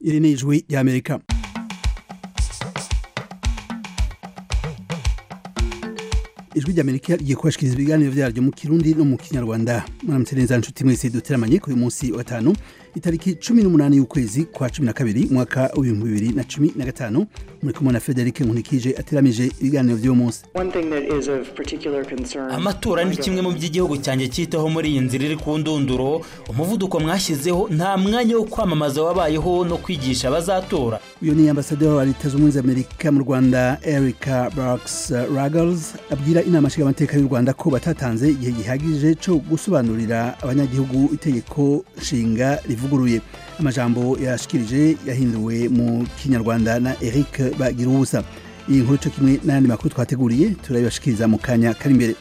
iri ni ijwi ry'amerika ijwi ry'amerika rigiye kubashikiriza ibiganiro vyaryo mu kirundi no mu kinyarwanda muramutse neza nshuti mwese duteramanye kuri munsi wa gatanu itariki cumi n'umunani y'ukwezi kwa cumi na kabiri mwaka w'ibihumbi bibiri na cumi na gatanu muri kumwe na frederic nkunikije ateramije ibiganiro vy'uwo munsi amatora ni kimwe mu by'igihugu cyanjye cyitaho muri iyi nzira iri ku ndunduro umuvuduko mwashyizeho nta mwanya wo kwamamaza wabayeho no kwigisha abazatora uyu ni ambasaderi wa leta zunze ubumwe za amerika mu rwanda erica barks ruggles abwira inama nshingamateka y'u rwanda ko batatanze igihe gihagije cyo gusobanurira abanyagihugu itegeko nshinga rivuguruye amajambo yashikirije yahinduwe mu kinyarwanda na eric bagira ubusa iyi nkuru cyo kimwe n'ayandi makuru twateguriye turabibashikiriza mu kanya kari imbere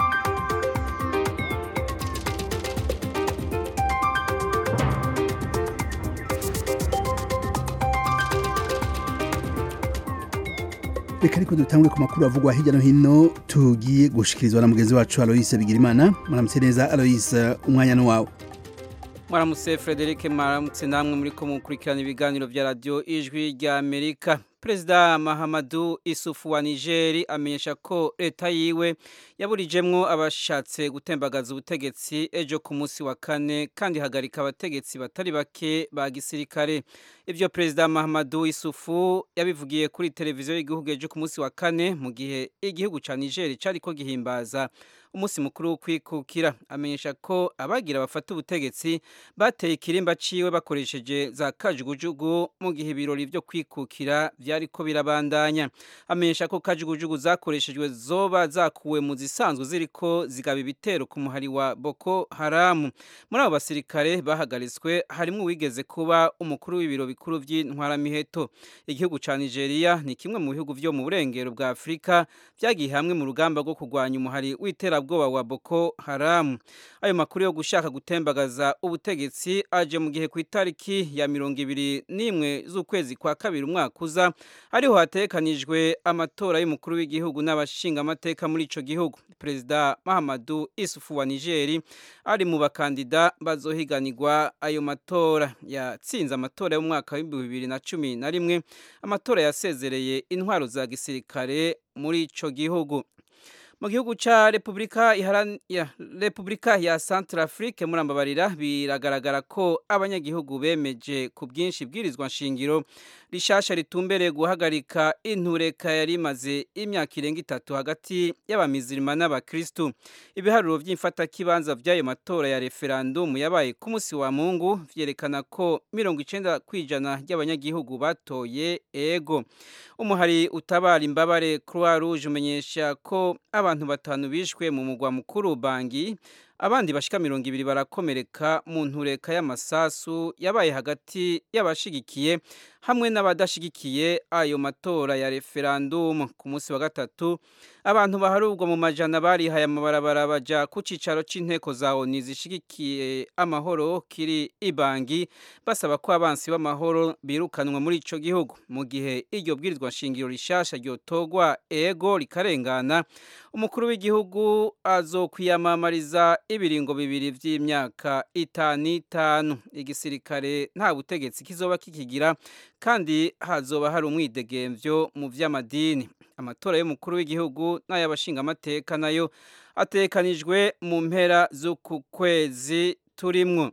reka ariko dutangwe ku makuru avugwa hirya no hino tugiye gushikirizwa na mugenzi wacu aloyise bigirimana muramutse neza aloyise umwanya ni wawe mwaramutse frederic mwaramutse namwe muri ko mukurikirana ibiganiro bya radiyo ijwi rya amerika perezida mahamadu isufu wa nigeri amenyesha ko leta yiwe yaburijemwo abashatse gutembagaza ubutegetsi ejo ku munsi wa kane kandi ihagarika abategetsi batari bake ba gisirikare ibyo perezida mahamadu isufu yabivugiye kuri televiziyo y'igihugu ejo ku munsi wa kane mu gihe igihugu cya nigeri cyari ko gihimbaza umunsi mukuru wo kwikukira amenyesha ko abagira bafata ubutegetsi bateye ikirimba ciwe bakoresheje za kajugujugu mu gihe ibirori byo kwikukira byari ko birabandanya amenyesha ko kajugujugu zakoreshejwe zoba zakuwe mu zisanzwe ziriko zigaba ibitero ku muhari wa Boko Haram muri abo basirikare bahagaritswe harimo uwigeze kuba umukuru w'ibiro bikuru by'intwaramiheto igihugu ca Nigeria ni kimwe mu bihugu vyo mu burengero bwa Afrika byagiye hamwe mu rugamba rwo kurwanya umuhari w'itera bwoba wa Boko Haram ayo makuru yo gushaka gutembagaza ubutegetsi aje mu gihe ku itariki ya mirongo ibiri n'imwe z'ukwezi kwa kabiri umwaka uza ariho hatekanijwe amatora y'umukuru w'igihugu n'abashinga amateka muri ico gihugu perezida Mahamadu Isufu wa Nigeri ari mu bakandida bazohiganirwa ayo matora yatsinze amatora y'umwaka w'ibihumbi bibiri na cumi na rimwe amatora yasezereye intwaro za gisirikare muri ico gihugu mu gihugu ca Republika ya Republika ya Centrafrique murambabarira biragaragara ko abanyagihugu bemeje ku bwinshi bwirizwa nshingiro rishasha ritumbereye guhagarika intureka yari imaze imyaka irenga itatu hagati y'abamizirima n'abakristu ibiharuro by'imfata kibanza by'ayo matora ya referendum yabaye ku munsi wa Mungu vyerekana ko mirongo icenda kwijana ry'abanyagihugu batoye ego umuhari utabara imbabare Croix Rouge umenyesha ko abantu batanu bishwe mu mugwa mukuru Bangi abandi bashika mirongo ibiri barakomereka mu ntureka y'amasasu yabaye hagati y'abashigikiye hamwe n'abadashigikiye ayo matora ya referendum ku munsi wa gatatu abantu baharurwa mu majana barihaye amabarabara baja ku cicaro c'inteko za ONU zishigikiye amahoro kiri ibangi basaba ko abansi b'amahoro birukanwa muri ico gihugu mu gihe iryo bwirizwa nshingiro rishasha ryotogwa ego rikarengana umukuru w'igihugu azokwiyamamariza ibiringo bibiri vy'imyaka itanu itanu igisirikare nta butegetsi kizoba kikigira kandi hazoba hari umwidegemvyo mu vy'amadini amatora y'umukuru w'igihugu n'ay'abashingamateka nayo atekanijwe mu mpera z'uku kwezi turimwo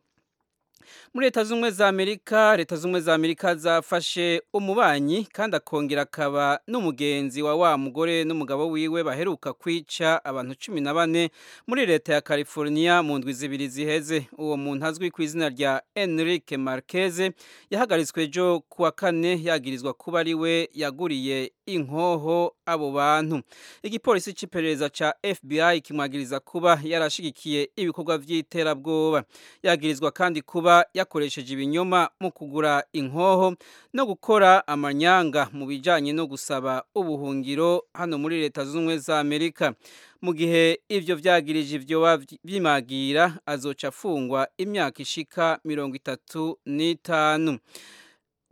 muri leta z'ubumwe za amerika leta z'ubumwe za amerika zafashe umubanyi kandi akongera akaba n'umugenzi wa wa mugore n'umugabo wiwe baheruka kwica abantu cumi na bane muri leta ya california mu ndwi zibiri ziheze uwo muntu azwi ku izina rya enrique marquez yahagaritswe ejo kuwa kane yagirizwa kuba ari we yaguriye inkoho abo bantu igipolisi c'iperereza ca fbi kimwagiriza kuba yarashigikiye ibikorwa vy'iterabwoba yagirizwa kandi kuba yakoresheje ibinyoma mu kugura inkoho no gukora amanyanga mu bijanye no gusaba ubuhungiro hano muri leta z'ubumwe za amerika mu gihe ivyo vyagirije ivyo bimagira azoca afungwa imyaka ishika mirongo itatu n'itanu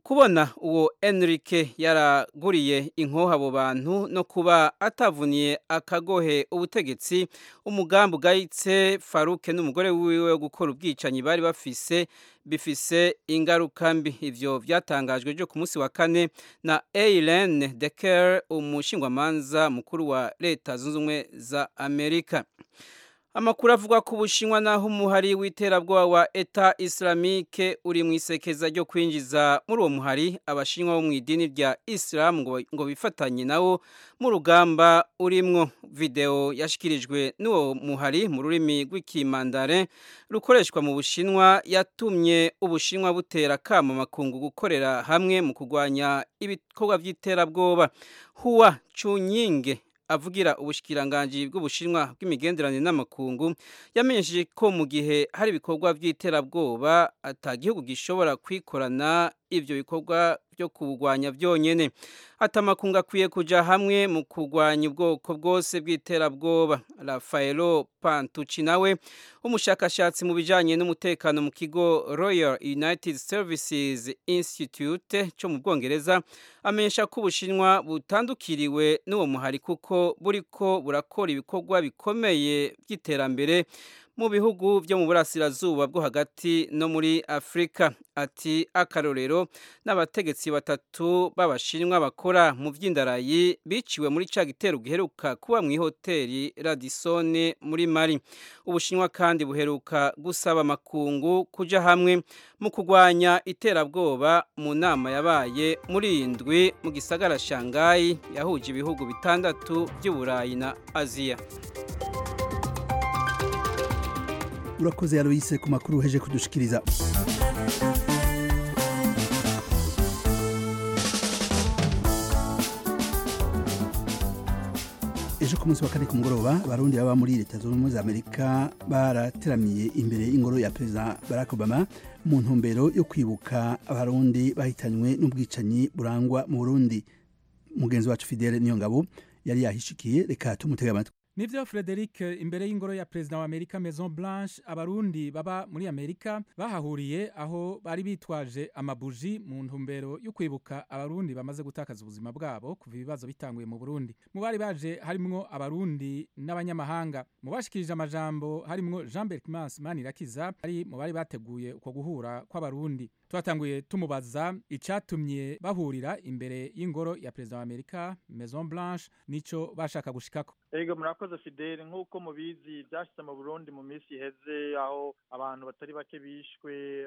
kubona uwo Enrique yaraguriye inkoho abo bantu no kuba atavuniye akagohe ubutegetsi umugambi ugayitse Faruke n'umugore wiwe wo gukora ubwicanyi bari bafise bifise ingaruka mbi ivyo vyatangajwe ryo ku munsi wa kane na Eileen Decker umushingwamanza mukuru wa leta zunze ubumwe za Amerika Amakuru avuga ku Bushinwa naho umuhari w'iterabwoba wa Eta Islamique uri mu isekeza ryo kwinjiza muri uwo muhari abashinwa bo mu idini rya Islam ngo, ngo bifatanye nawo mu rugamba urimwo video yashikirijwe n'uwo muhari mu rurimi rw'ikimandare rukoreshwa mu Bushinwa yatumye Ubushinwa butera kama makungu gukorera hamwe mu kurwanya ibikorwa by'iterabwoba Hua Chunyinge avugira ubushikiranganje bw'ubushinwa bw'imigenderanire n'amakungu yamenyesheje ko mu gihe hari ibikorwa by'iterabwoba atagihugu gishobora kwikorana ivyo bikorwa byo kubugwanya byonyene atamakungu akwiye kuja hamwe mu kurwanya ubwoko bwose bw'iterabwoba Rafaelo Pantucci nawe umushakashatsi mu bijanye n'umutekano mu kigo Royal United Services Institute cyo mu Bwongereza amenyesha ko ubushinwa butandukiriwe n'uwo muhari kuko buriko burakora ibikorwa bikomeye by'iterambere mu bihugu byo mu burasirazuba bwo hagati no muri Afrika ati akarorero n'abategetsi batatu b'abashinwa bakora mu vy'indarayi biciwe muri ca gitero giheruka kuba mu hoteli Radisson muri Mali ubushinwa kandi buheruka gusaba makungu kuja hamwe mu kurwanya iterabwoba mu nama yabaye muri indwi mu gisagara Shanghai yahuje ibihugu bitandatu by'Uburayi na Aziya urakoze yaroyise ku makuru uheje kudushikiriza ejo ku munsi wa kane ku mugoroba abarundi baba muri leta zunze ubumwe za amerika barateramiye imbere y'ingoro ya perezida barack obama mu ntumbero yo kwibuka abarundi bahitanywe n'ubwicanyi burangwa mu burundi mugenzi wacu fidele niyo ngabo yari yahishikiye reka tumutega amatwi nivyo Frederic imbere y'ingoro ya perezida wa Amerika Maison Blanche abarundi baba muri Amerika bahahuriye aho bari bitwaje amabuji mu ntumbero yo kwibuka abarundi bamaze gutakaza ubuzima bwabo kuva ibibazo bitanguye mu Burundi mu bari baje harimwo abarundi n'abanyamahanga mu bashikirije amajambo harimwo Jean Berkmans Manirakiza ari mu bari bateguye uko guhura kw'abarundi twatanguye tumubaza icatumye bahurira imbere y'ingoro ya perezida wa Amerika Maison Blanche nico bashaka gushikako Ego murakoze Fidele nk'uko mubizi byashitse mu Burundi mu minsi iheze aho abantu batari bake bishwe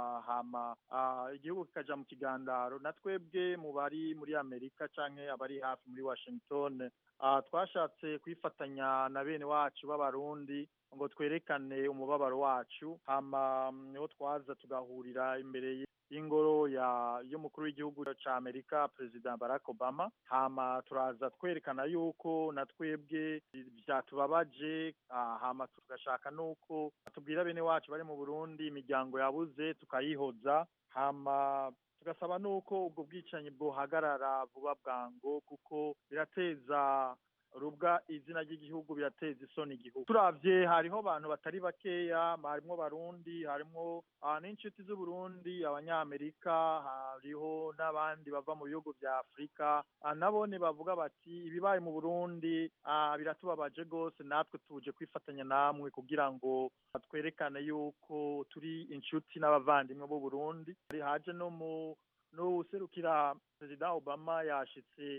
hama igihugu kikaja mu kigandaro na twebwe mu bari muri Amerika canke abari hafi muri Washington twashatse kwifatanya na bene wacu b'abarundi ngo twerekane umubabaro wacu hama niho twaza tugahurira imbere y'ingoro ya y'umukuru w'igihugu ca Amerika President Barack Obama hama turaza twerekana yuko na twebwe byatubabaje hama tugashaka nuko tubwira bene wacu bari mu Burundi imiryango yabuze tukayihoza hama tugasaba nuko ubwo bwicanyi bwohagarara vuba bwango kuko birateza rubwa izina ry'igihugu birateza isoni igihugu turavye hariho abantu batari bakeya harimwo barundi harimwo n'inshuti z'uburundi abanyamerika hariho n'abandi bava mu bihugu vya afurika nabone bavuga bati ibibaye mu burundi biratubabaje rwose natwe tuje kwifatanya namwe kugira ngo twerekane yuko turi inshuti n'abavandimwe b'u burundi haje no mu n'uwuserukira perezida obama yashitse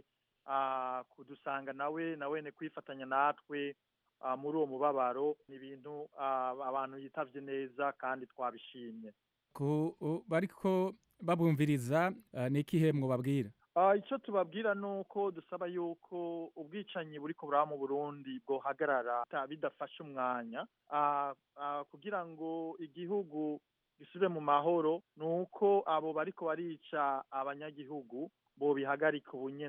kudusanga nawe nawe ni kwifatanya natwe muri uwo mubabaro ni ibintu abantu yitavye neza kandi twabishimye bariko babumviriza ni ikihe mwobabwira icyo tubabwira ni uko dusaba yuko ubwicanyi buri buraba mu burundi bwohagarara bidafashe umwanya kugira ngo igihugu gisubire mu mahoro ni uko abo bariko barica abanyagihugu bo bihagarika ubunyene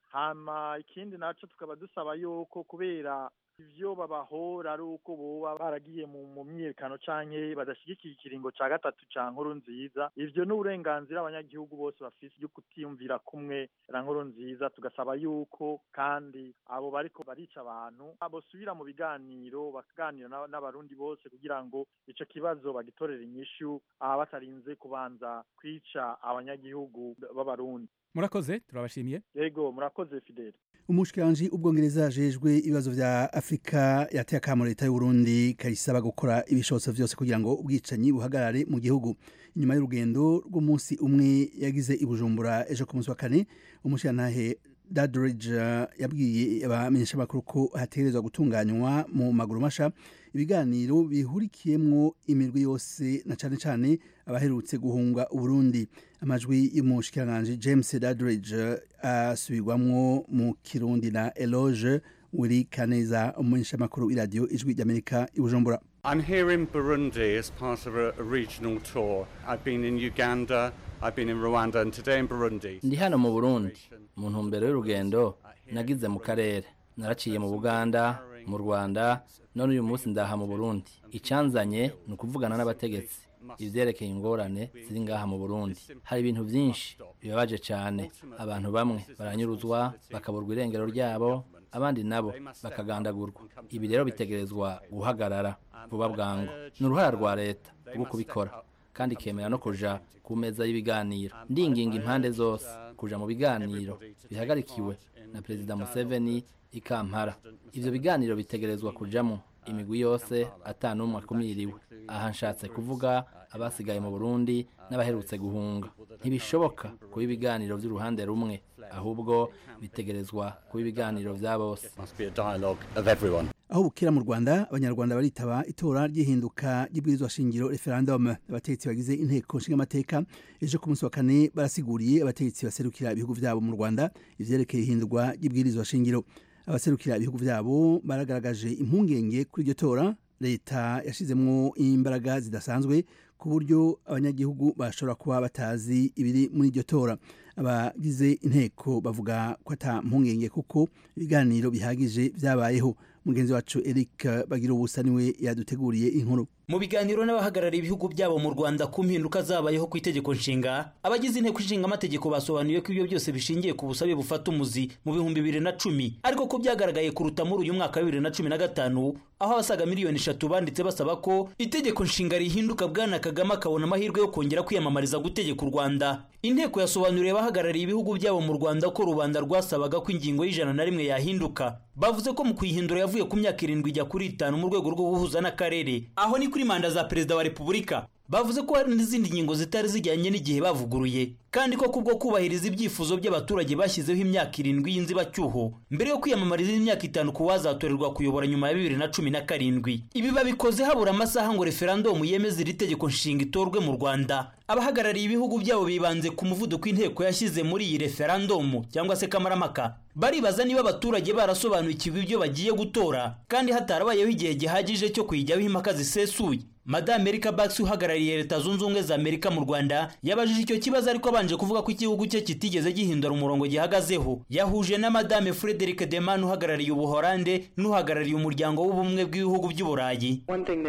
hama ikindi naco tukaba dusaba yuko kubera ivyo babahora ari uko boba baragiye mu mu myiyerekano canke badashigikiye ikiringo ca gatatu ca nkuru nziza ivyo ni uburenganzira abanyagihugu bose bafise yo kutiyumvira kumwe na nkuru nziza tugasaba yuko kandi abo bariko barica abantu bosubira mu biganiro bakaganira n'aba- n'abarundi bose kugira ngo ico kibazo bagitorere inyishu aha batarinze kubanza kwica abanyagihugu b'abarundi murakoze turabashimiye yego murakoze fidele umushikiranji ubwongereza ajejwe ibibazo vya afurika yateye akamo leta y'uburundi kayisaba gukora ibishobotso vyose kugira ngo ubwicanyi buhagarare mu gihugu inyuma y'urugendo rw'umunsi umwe yagize i bujumbura ejo ku munsi wa kane umushikirantahe dadridge yabwiye abamenyeshamakuru ko hategerezwa gutunganywa mu maguru masha ibiganiro bihurikiyemwo imirwi yose na cane cane abaherutse guhunga uburundi amajwi y'umushikiranganji james dadridge asubirwamwo mu kirundi na eloge wiri kaneza umumenyeshamakuru w'iradiyo ijwi ry'amerika i bujumbura I'm here in Burundi as part of a, a regional tour. I've been in Uganda, I've been in Rwanda, and today in Burundi. ndi hano mu burundi mu ntumbero y'urugendo nagize mu karere naraciye mu buganda mu rwanda none uyu munsi ndaha mu burundi icyanzanye ni ukuvugana n'abategetsi ivyerekeye ingorane ziri ngaha mu burundi hari ibintu vyinshi bibabaje cyane abantu bamwe baranyuruzwa bakaburwa irengero ryabo abandi nabo bakagandagurwa ibi rero bitegerezwa guhagarara vuba bwangu ni uruhara rwa leta rwo kubikora kandi ikemera no kuja ku meza y'ibiganiro ndinginga impande zose kuja mu biganiro bihagarikiwe na perezida museveni i kampala ivyo biganiro bitegerezwa kujamo imigwi yose atanumwe akumiriwe aha nshatse kuvuga abasigaye mu burundi n'abaherutse guhunga ntibishoboka kuba ibiganiro vy'uruhande rumwe ahubwo bitegerezwa kuba ibiganiro vya bose Must be a dialogue of everyone. aho bukera mu rwanda abanyarwanda baritaba itora ry'ihinduka ry'ibwirizwa shingiro referendum abategetsi bagize inteko nshingamateka ejo ku munsi wa kane barasiguriye abategetsi baserukira ibihugu vyabo mu rwanda ivyerekeye ihindurwa ry'ibwirizwa shingiro abaserukira ibihugu vyabo baragaragaje impungenge kuri iryo tora leta yashizemwo imbaraga zidasanzwe ku buryo abanyagihugu bashobora kuba batazi ibiri muri iryo tora abagize inteko bavuga ko ata mpungenge kuko ibiganiro bihagije vyabayeho mugenzi wacu eric bagira ubusa niwe yaduteguriye inkuru mu biganiro n'abahagarariye ibihugu byabo mu rwanda ku mpinduka zabayeho ku itegeko nshinga abagize inteko ishinga amategeko basobanuye ko ibyo byose bishingiye ku busabe bufata umuzi mu bihumbi bibiri na cumi ariko ko byagaragaye kuruta muri uyu mwaka wa bibiri na cumi na gatanu aho abasaga miliyoni eshatu banditse basaba ko itegeko nshinga rihinduka bwana kagame akabona amahirwe yo kongera kwiyamamariza gutegeka u rwanda inteko yasobanuriye abahagarariye ibihugu byabo mu rwanda ko rubanda rwasabaga ko ingingo y'ijana na rimwe yahinduka bavuze ko mu kuyihindura yavuye ku myaka irindwi ijya kuri itanu mu rwego rwo guhuza n'akarere aho ni kuri manda za perezida wa repubulika bavuze ko hari n'izindi ngingo zitari zijyanye n'igihe bavuguruye kandi ko kubwo kubahiriza ibyifuzo by'abaturage bashyizeho imyaka irindwi y'inzibacyuho mbere yo kwiyamamariza imyaka itanu ku wazatorerwa kuyobora nyuma ya bibiri na cumi na karindwi ibi babikoze habura amasaha ngo referandumu yemeze iri tegeko nshinga itorwe mu rwanda abahagarariye ibihugu byabo bibanze ku muvuduko inteko yashyize muri iyi referandumu cyangwa se kamaramaka baribaza niba abaturage barasobanukiwe ibyo bagiye gutora kandi hatarabayeho igihe gihagije cyo kuyijyaho impaka zisesuye madame erika bax uhagarariye leta zunze ubumwe za amerika mu rwanda yabajije icyo kibazo ariko abanje kuvuga ko igihugu cye kitigeze gihindura umurongo gihagazeho yahuje na madame frederic deman uhagarariye ubuhorande n'uhagarariye umuryango w'ubumwe bw'ibihugu by'uburayi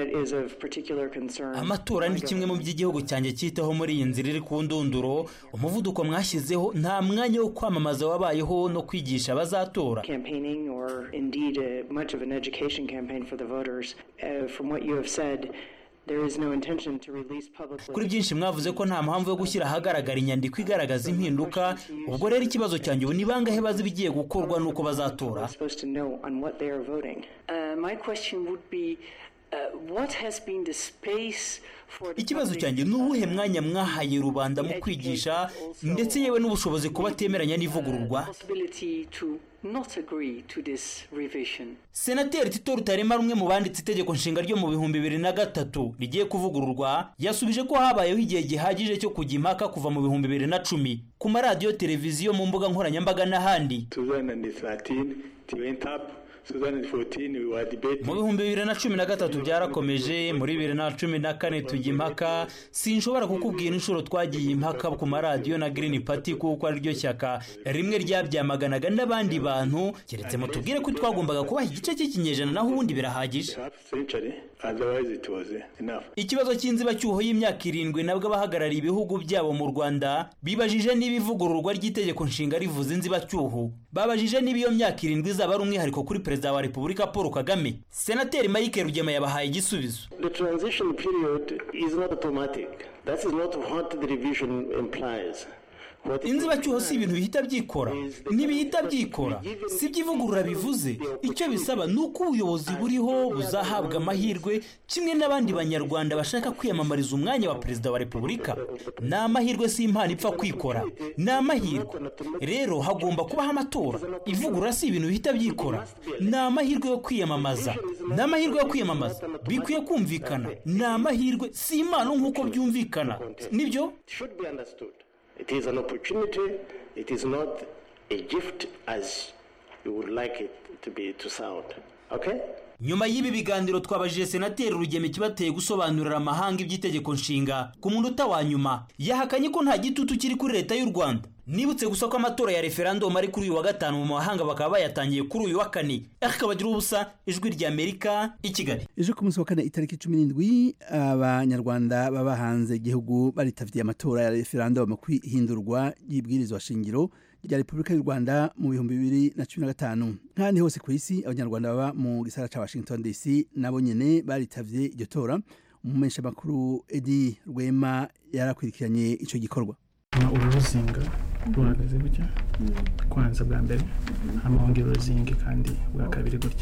amatora ni kimwe mu by'igihugu cyanjye cyitaho muri iyi nzira iri ku ndunduro umuvuduko mwashyizeho nta mwanya wo kwamamaza wabayeho no kwigisha abazatora kuri byinshi mwavuze ko nta mpamvu yo gushyira ahagaragara inyandiko igaragaza impinduka ubwo rero ikibazo cyanjye ubu ni bangahe bazi ibigiye gukorwa n'uko bazatora ikibazo cyanjye ni uwuhe mwanya mwahaye rubanda mu kwigisha ndetse yewe n'ubushobozi kuba atemeranya n'ivugururwa senateri tito rutarema rumwe mu banditse itegeko nshinga ryo mu bihumbi bibiri na gatatu rigiye kuvugururwa yasubije ko habayeho igihe gihagije cyo kujya impaka kuva mu bihumbi bibiri na cumi ku maradiyo televiziyo mu mbuga nkoranyambaga n'ahandi mu bihumbi bibiri na cumi na gatatu byarakomeje muri bibiri na cumi na kane tujya impaka sinshobora kukubwira inshuro twagiye impaka ku maradiyo na Green Party kuko ariryo shyaka rimwe ryabyamaganaga n'abandi bantu keretse mutubwire ko twagombaga kubaha igice cy'ikinyejana naho ubundi birahagije ikibazo cy'inzibacyuho y'imyaka irindwi nabwo abahagarariye ibihugu byabo mu rwanda bibajije niba ivugururwa ry'itegeko nshinga rivuze inzibacyuho babajije niba iyo myaka irindwi izaba ari umwihariko kuri perezida wa repubulika paul kagame senateri mike rugema yabahaye igisubizo The transition period is not automatic. That is not what the revision implies. What it inzibacyuho si ibintu bihita byikora ntibihita byikora si ibyo ivugurura bivuze icyo bisaba ni uko ubuyobozi buriho buzahabwa amahirwe kimwe n'abandi banyarwanda bashaka kwiyamamariza umwanya wa perezida wa repubulika ni amahirwe si impano ipfa kwikora ni amahirwe rero hagomba kubaho amatora ivugurura si ibintu bihita byikora ni amahirwe yo kwiyamamaza ni amahirwe yo kwiyamamaza bikwiye kumvikana ni amahirwe si impano nk'uko byumvikana nibyo should be understood. It is an opportunity. It is not a gift as you would like it to be to sound. Okay? nyuma y'ibi biganiro twabajije senateri rugema ikibateye gusobanurira amahanga iby'itegeko nshinga ku munota wa nyuma yahakanye ko nta gitutu kiri kuri leta y'u rwanda nibutse gusa ko amatora ya referandumu ari kuri uyu wa gatanu mu mahanga bakaba bayatangiye kuri uyu wa kane akabagira ubusa ijwi ry'amerika i kigali ejo ku munsi wa kane itariki cumi n'indwi abanyarwanda baba hanze igihugu baritavye amatora ya referandumu ku ihindurwa ry'ibwirizwa shingiro rya repubulika y'u rwanda mu bihumbi bibiri na cumi na gatanu nk'ahandi hose ku isi abanyarwanda baba mu gisagara ca washington dc nabo nyene baritavye iryo tora umumenyeshamakuru edi rwema yarakurikiranye ico gikorwa uru ruzinga ruhagaze gutya kwanza bwa mbere hama wongera uruzinge kandi bwa kabiri gutya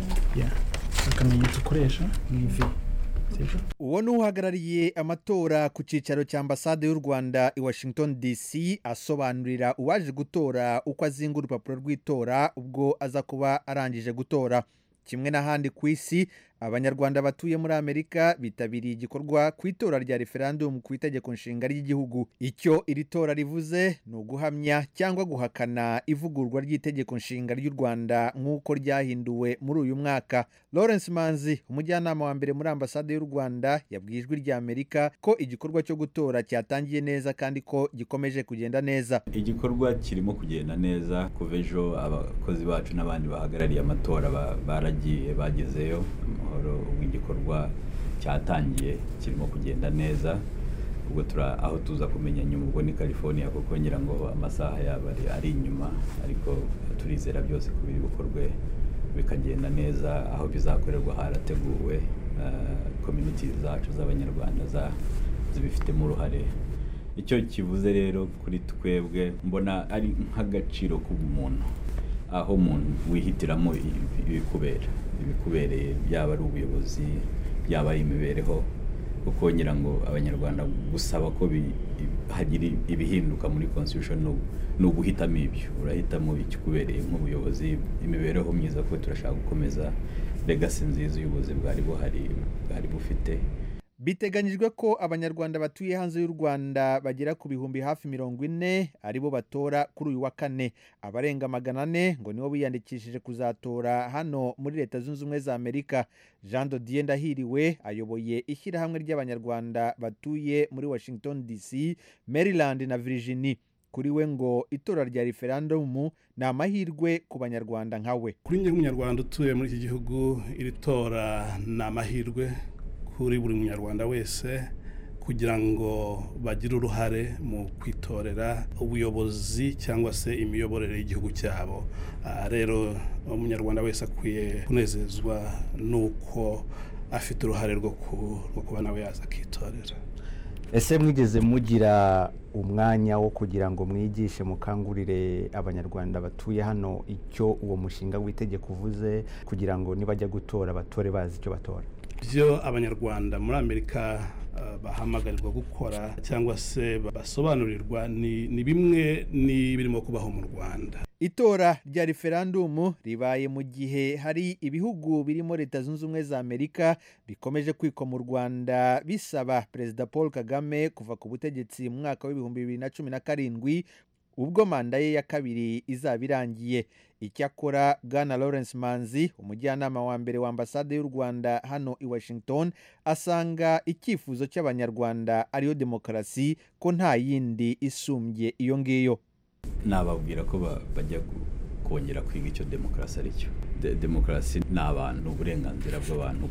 ya akamenyetso ukoresha ni ivi sibyo uwo ni uhagarariye amatora ku cyicaro cya ambasade y'u rwanda i washington dc asobanurira uwaje gutora uko azinga urupapuro rw'itora ubwo aza kuba arangije gutora kimwe n'ahandi ku isi abanyarwanda batuye muri amerika bitabiriye igikorwa ku itora rya referandumu ku itegeko nshinga ry'igihugu icyo iri tora rivuze ni uguhamya cyangwa guhakana ivugurwa ry'itegeko nshinga ry'u rwanda nk'uko ryahinduwe muri uyu mwaka lawrence manzi umujyanama wa mbere muri ambasade y'u rwanda yabwiye ijwi rya amerika ko igikorwa cyo gutora cyatangiye neza kandi ko gikomeje kugenda neza igikorwa kirimo kugenda neza kuva ejo abakozi bacu n'abandi bahagarariye amatora ba- baragiye bagezeyo amahoro ubwo igikorwa cyatangiye kirimo kugenda neza ubwo tura aho tuza kumenya nyuma ubwo ni california kuko ngira ngo amasaha yabo ari, ari inyuma ariko turizera byose ko biri bukorwe bikagenda neza aho bizakorerwa harateguwe community zacu z'abanyarwanda za- zibifitemo uruhare icyo kivuze rero kuri twebwe mbona ari nk'agaciro k'ubumuntu aho umuntu wihitiramo ibi- ibikubera ibikubereye yaba ari ubuyobozi yaba ari imibereho kuko ngira ngo abanyarwanda gusaba ko bi- hagira ibihinduka muri constitution ni- ni uguhitamo ibyo urahitamo ikikubereye nk'ubuyobozi imibereho myiza kuko turashaka gukomeza legasi nziza y'ubuyobozi bwari buhari bwari bufite biteganyijwe ko abanyarwanda batuye hanze y'u rwanda bagera ku bihumbi hafi mirongo ine aribo batora kuri uyu wa kane abarenga magana ane ngo nibo biyandikishije kuzatora hano muri leta zunze ubumwe za amerika jean dodier ndahiriwe ayoboye ishyirahamwe ry'abanyarwanda batuye muri washington dc maryland na virginia kuri we ngo itora rya referandumu ni amahirwe ku banyarwanda nka we kuri njye nk'umunyarwanda utuye muri iki gihugu iri tora ni amahirwe kuri buri munyarwanda wese kugira ngo bagire uruhare mu kwitorera ubuyobozi cyangwa se imiyoborere y'igihugu cyabo Ah, rero umunyarwanda wese akwiye kunezezwa n'uko afite uruhare rwo ku- rwo kuba nawe yaza akitorera ese mwigeze mugira umwanya wo kugira ngo mwigishe mukangurire abanyarwanda batuye hano icyo uwo mushinga w'itegeko uvuze kugira ngo nibajya gutora batore bazi icyo batora ibyo abanyarwanda muri amerika ah, bahamagarirwa gukora cyangwa se basobanurirwa ni ni bimwe n'ibirimo kubaho mu rwanda itora rya referandumu ribaye mu gihe hari ibihugu birimo leta zunze ubumwe za amerika bikomeje kwikwa mu rwanda bisaba perezida paul kagame kuva ku butegetsi mu mwaka w'ibihumbi bibiri na cumi na karindwi ubwo manda ye ya kabiri izaba irangiye icyakora bwana lawrence manzi umujyanama wa mbere wa ambasade y'u rwanda hano i washington asanga icyifuzo cy'abanyarwanda ariyo demokarasi ko nta yindi isumbye iyo ngiyo nababwira ko bajya kongera kwiga icyo demokarasi ari cyo demokarasi ni abantu uburenganzira bw'abantu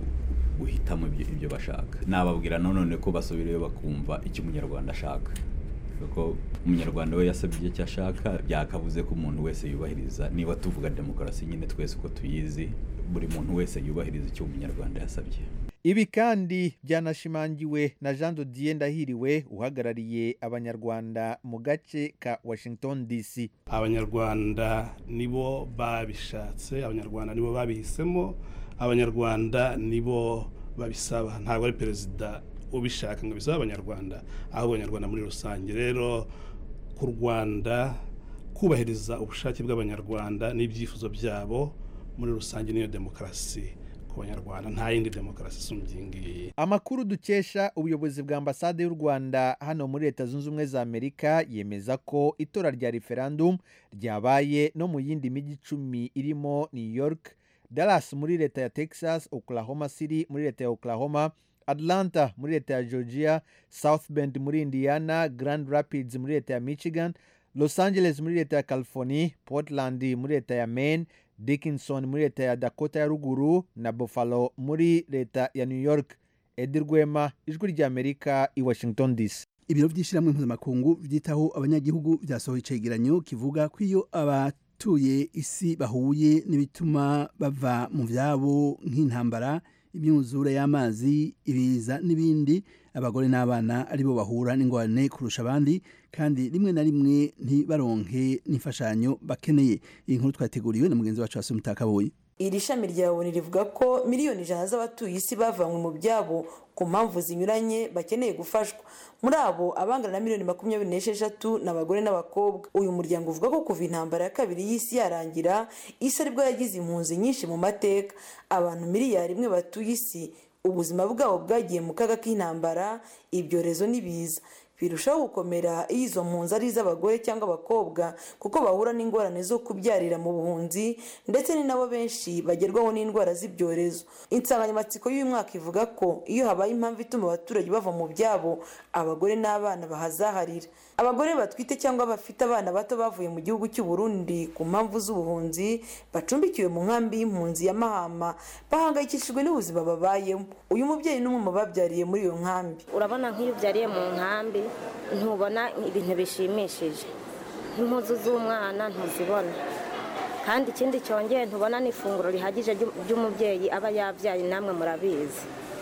guhitamo ibyo bashaka nababwira nanone ko basubirayo bakumva icyo umunyarwanda ashaka kuko umunyarwanda we yasabye icyo ashaka byakabuze ko umuntu wese yubahiriza niba tuvuga demokarasi nyine twese uko tuyizi buri muntu wese yubahiriza icyo umunyarwanda yasabye ibi kandi byanashimangiwe na jean dodier ndahiriwe uhagarariye abanyarwanda mu gace ka washington dc abanyarwanda nibo babishatse abanyarwanda nibo babihisemo abanyarwanda nibo babisaba ntabwo ari perezida ubishaka ngo bisabe abanyarwanda ahubwo abanyarwanda muri rusange rero ku rwanda kubahiriza ubushake bw'abanyarwanda n'ibyifuzo byabo muri rusange niyo demokarasi ku banyarwanda nta yindi demokarasi isumbye iyi ngiyi amakuru dukesha ubuyobozi bwa ambasade y'u rwanda hano muri leta zunze ubumwe za amerika yemeza ko itora rya referendum ryabaye no mu yindi mijyi icumi irimo new york dallas muri leta ya texas oklahoma city muri leta ya oklahoma atlanta muri leta ya georgia south bend muri indiana grand rapids muri leta ya michigan los angeles muri leta ya california portland muri leta ya maine dickinson muri leta ya dakota ya ruguru na buffalo muri leta ya new york edi rwema ijwi ry'amerika i washington dc ibiro by'ishyirahamwe mpuzamakungu byitaho abanyagihugu byasohoye icegeranyo kivuga ko iyo abatuye isi bahuye n'ibituma bava mu byabo nk'intambara imyuzure y'amazi ibiza n'ibindi abagore n'abana aribo bahura n'ingorane kurusha abandi kandi rimwe na rimwe ntibaronke n'imfashanyo bakeneye iyi nkuru twateguriwe na mugenzi wacu hasi umutakabuye iri shami rya oni rivuga ko miliyoni ijana z'abatuye isi bavanywe mu byabo ku mpamvu zinyuranye bakeneye gufashwa muri abo abangana na miliyoni makumyabiri n'esheshatu ni abagore n'abakobwa uyu muryango uvuga ko kuva intambara ya kabiri y'isi yarangira isi aribwo yagize impunzi nyinshi mu mateka abantu miliyari imwe batuye isi ubuzima bwabo bwagiye mu kaga k'intambara ibyorezo n'ibiza birushaho gukomera iyo izo mpunzi ari iz'abagore cyangwa abakobwa kuko bahura n'ingorane zo kubyarira mu buhunzi ndetse ni nabo benshi bagerwaho n'indwara z'ibyorezo insanganyamatsiko y'uyu mwaka ivuga ko iyo habaye impamvu ituma abaturage bava mu byabo abagore n'abana bahazaharira abagore batwite cyangwa bafite abana bato bavuye mu gihugu cy'u Burundi ku mpamvu z'ubuhunzi bacumbikiwe mu nkambi y'impunzi ya mahama bahangayikishijwe n'ubuzima babayemo uyu mubyeyi n'umwe mu babyariye muri iyo nkambi urabona nk'iyo ubyariye mu nkambi ntubona ibintu bishimishije nk'impuzu z'umwana ntuzibona kandi ikindi cyongeye ntubona n'ifunguro rihagije ry'umubyeyi aba yabyaye namwe murabizi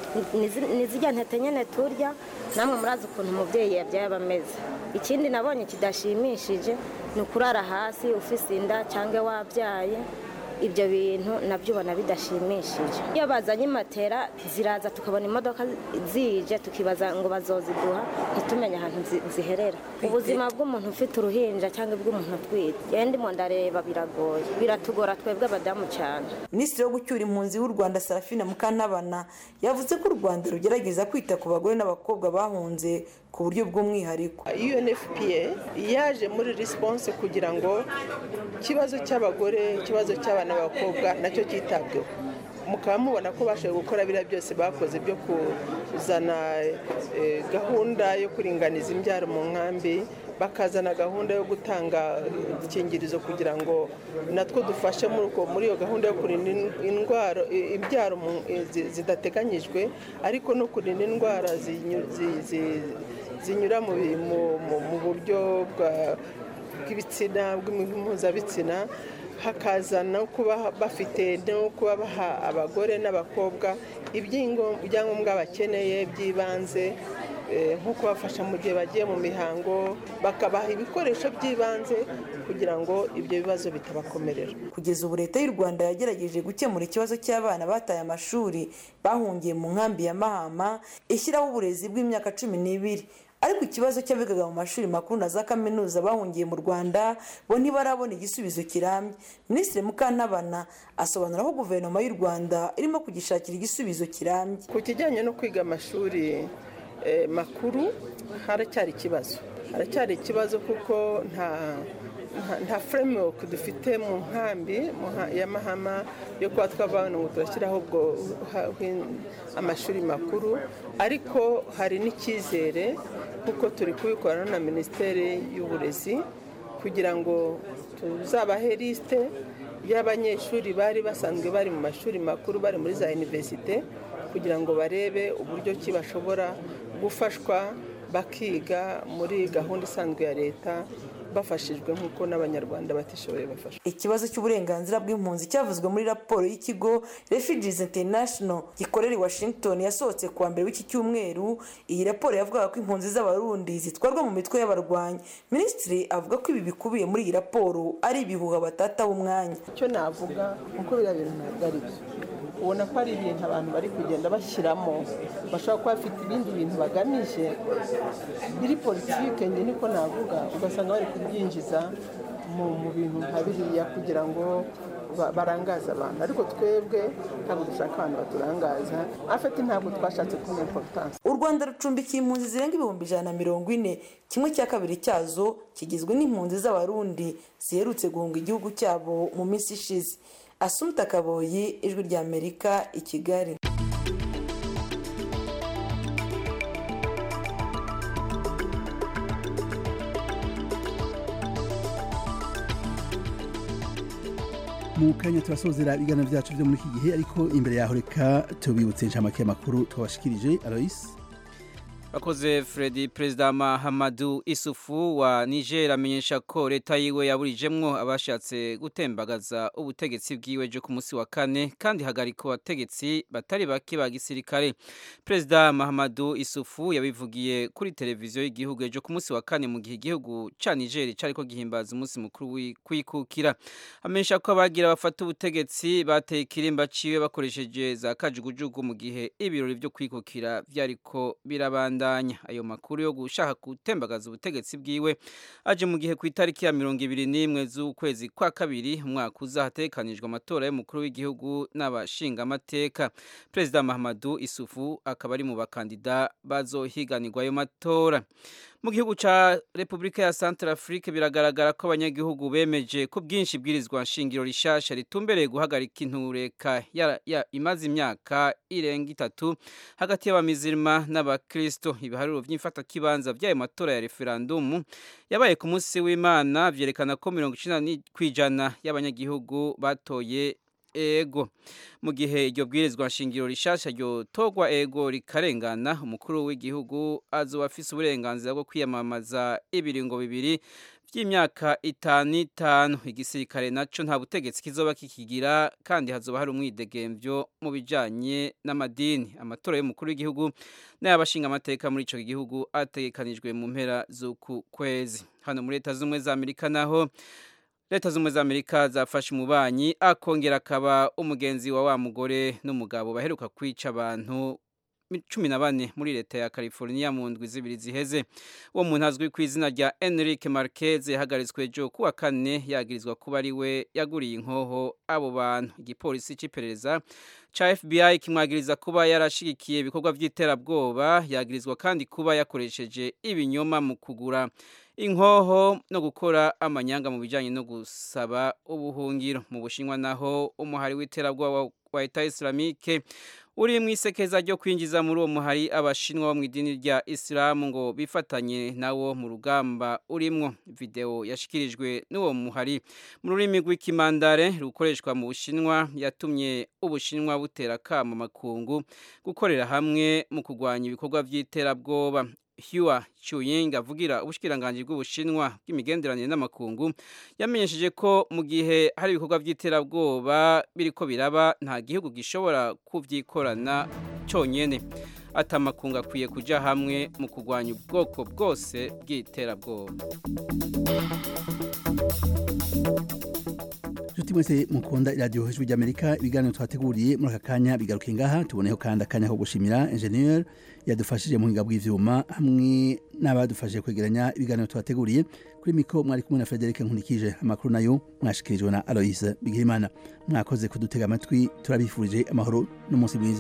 nizijya ntete nyine turya namwe murazi ukuntu umubyeyi yabyaye aba ameze ikindi nabonye kidashimishije ni ukurara hasi ufise inda cyangwa wabyaye ibyo bintu nabyo ubona bidashimishije iyo bazanye imatera ziraza tukabona imodoka zije tukibaza ngo bazoziduha ntitumenye ahantu ziherera ubuzima bw'umuntu ufite uruhinja cyangwa bw'umuntu utwite yenda ndimo ndareba biragoye biratugora twebwe abadamu cyane minisitiri wo gucyura impunzi w'u rwanda sarafina mukantabana yavuze ko u rwanda rugerageza kwita ku bagore n'abakobwa bahunze ku buryo bw'umwihariko unfpa yaje muri response kugira ngo ikibazo cy'abagore ikibazo cy'abana n'abakobwa nacyo cyitabweho mukaba mubona ko bashoboye gukora biriya byose bakoze byo kuzana gahunda yo kuringaniza imbyaro mu nkambi bakazana gahunda yo gutanga udukingirizo kugira ngo natwo dufashe muri iyo gahunda yo kurinda indwara imbyaro zidateganyijwe ariko no kurinda indwara zinyura mu buryo bw'ibitsina bw'impuzabitsiina hakaza no kuba bafite no kuba baha abagore n'abakobwa ibyangombwa bakeneye by'ibanze nko kubafasha mu gihe bagiye mu mihango bakabaha ibikoresho by'ibanze kugira ngo ibyo bibazo bitabakomerera kugeza ubu leta y'u rwanda yagerageje gukemura ikibazo cy'abana bataye amashuri bahungiye mu nkambi ya mahama ishyiraho uburezi bw'imyaka cumi n'ibiri ariko ikibazo cy'abigaga mu mashuri makuru na za kaminuza bahungiye mu rwanda bo ntibarabona igisubizo kirambye minisitiri mukantabana asobanura ko guverinoma y'u rwanda irimo kugishakira igisubizo kirambye ku kijyanye no kwiga amashuri makuru haracyari ikibazo haracyari ikibazo kuko nta nta framework dufite mu nkambi ya mahama yo kuba twavana ngo turashyiraho ubwo amashuri makuru ariko hari n'icyizere kuko turi kubikorana na minisiteri y'uburezi kugira ngo tuzabahe lisite y'abanyeshuri bari basanzwe bari mu mashuri makuru bari muri za iniverisite kugira ngo barebe uburyo ki bashobora gufashwa bakiga muri gahunda isanzwe ya leta bafashijwe nk'uko n'abanyarwanda batishoboye bafashwa ikibazo cy'uburenganzira bw'impunzi cyavuzwe muri raporo y'ikigo refugees international gikorera i washington yasohotse kuwa mbere w'iki cyumweru iyi raporo yavugaga ko impunzi z'abarundi zitwarwa mu mitwe y'abarwanyi minisitiri avuga ko ibi bikubiye muri iyi raporo ari ibihuha batataho umwanya icyo navuga kuko biriya bintu ntabwo ari byo ubona ko ari ibintu abantu bari kugenda bashyiramo bashobora kuba bafite ibindi bintu bagamije biri politike njye niko navuga ugasanga bari kubyinjiza mu bintu nka biriya kugira ngo barangaze abantu ariko twebwe ntabwo dushaka abantu baturangaza afite ntabwo twashatse kumenya importance u rwanda rucumbikiye impunzi zirenga ibihumbi ijana na mirongo ine kimwe cya kabiri cyazo kigizwe n'impunzi z'abarundi ziherutse guhunga igihugu cyabo mu minsi ishize asumta kaboyi ijwi rya amerika i kigali mu kanya turasozera ibiganiro byacu byo muri iki gihe ariko imbere yaho reka tubibutse inshamake y'amakuru twabashikirije alois Bakoze Freddy Perezida Mahamadou Isufu wa Niger amenyesha ko leta yiwe yaburijemwo abashatse gutembagaza ubutegetsi bwiwe jo ku munsi wa kane kandi hagarika abategetsi batari bake ba gisirikare. Perezida Mahamadou Isufu yabivugiye kuri televiziyo y'igihugu ejo ku munsi wa kane mu gihe igihugu ca Niger cariko gihimbaza umunsi mukuru kwikukira. Amenyesha ko abagira bafata ubutegetsi bateye ikirimba ciwe bakoresheje za kajugujugu mu gihe ibirori vyo kwikukira vyariko birabanda ayo makuru yo gushaka gutembagaza ubutegetsi bwiwe aje mu gihe ku itariki ya mirongo ibiri n'imwe z'ukwezi kwa kabiri umwaka uza hatekanijwe amatora y'umukuru w'igihugu n'abashingamateka perezida mahamadu isufu akaba ari mu bakandida bazohiganirwa ayo matora mu gihugu ca Republika ya Central Afrique biragaragara ko abanyagihugu bemeje ko bwinshi bwirizwa nshingiro rishasha ritumbereye guhagarika intureka ya, ya imaze imyaka irenga itatu hagati y'abamizirima n'abakristo ibiharuro vy'imfata kibanza vy'ayo matora ya referendum yabaye ku munsi w'Imana vyerekana ko 90 kwijana y'abanyagihugu batoye ego mu gihe iryo bwirizwa nshingiro rishasha ryo togwa ego rikarengana umukuru w'igihugu azoba afise uburenganzira bwo kwiyamamaza ibiringo bibiri by'imyaka itanu itanu igisirikare naco nta butegetsi kizoba kikigira kandi hazoba hari umwidegemvyo mu bijanye n'amadini amatora y'umukuru w'igihugu n'ay'abashinga amateka muri ico gihugu ategekanijwe mu mpera z'uku kwezi hano muri leta z'ubumwe za amerika naho leta z'ubumwe za amerika zafashe umubanyi akongera akaba umugenzi wa wa mugore n'umugabo baheruka kwica abantu cumi na bane muri leta ya california mu ndwi zibiri ziheze uwo muntu azwi ku izina rya enrique marquez yahagaritswe ejo kuwa kane yagirizwa kuba ari we yaguriye inkoho abo bantu igipolisi cy'iperereza ca fbi kimwagiriza kuba yarashigikiye ibikorwa by'iterabwoba yagirizwa kandi kuba yakoresheje ibinyoma mu kugura inkoho no gukora amanyanga mu bijyanye no gusaba ubuhungiro mu bushinwa naho umuhari w'iterabwoba wa leta islamique uri mu isekeza ryo kwinjiza muri uwo muhari abashinwa bo mu idini rya isilamu ngo bifatanye nawo mu rugamba urimwo video yashikirijwe n'uwo muhari mu rurimi rw'ikimandare rukoreshwa mu bushinwa yatumye ubushinwa butera kama makungu gukorera hamwe mu kurwanya ibikorwa by'iterabwoba Hua Chuying avugira ubushikiranganje bw'ubushinwa bw'imigenderanire n'amakungu yamenyesheje ko mu gihe hari ibikorwa by'iterabwoba biriko biraba nta gihugu gishobora kuvyikorana cyonyene atamakungu akwiye kuja hamwe mu kurwanya ubwoko bwose bw'iterabwoba Juti mwese mukunda iradiyo hejuru ry'Amerika ibiganiro twateguriye muri aka kanya bigaruke ngaha tuboneho kandi akanya ko gushimira engineer yadufashije mu bw'ivyuma byuma hamwe n'abadufashije kwegeranya ibiganiro twateguriye kuri miko mwari kumwe na Frederic Nkunikije amakuru nayo mwashikirijwe na Aloise Bigirimana mwakoze kudutega amatwi turabifurije amahoro n'umunsi mwiza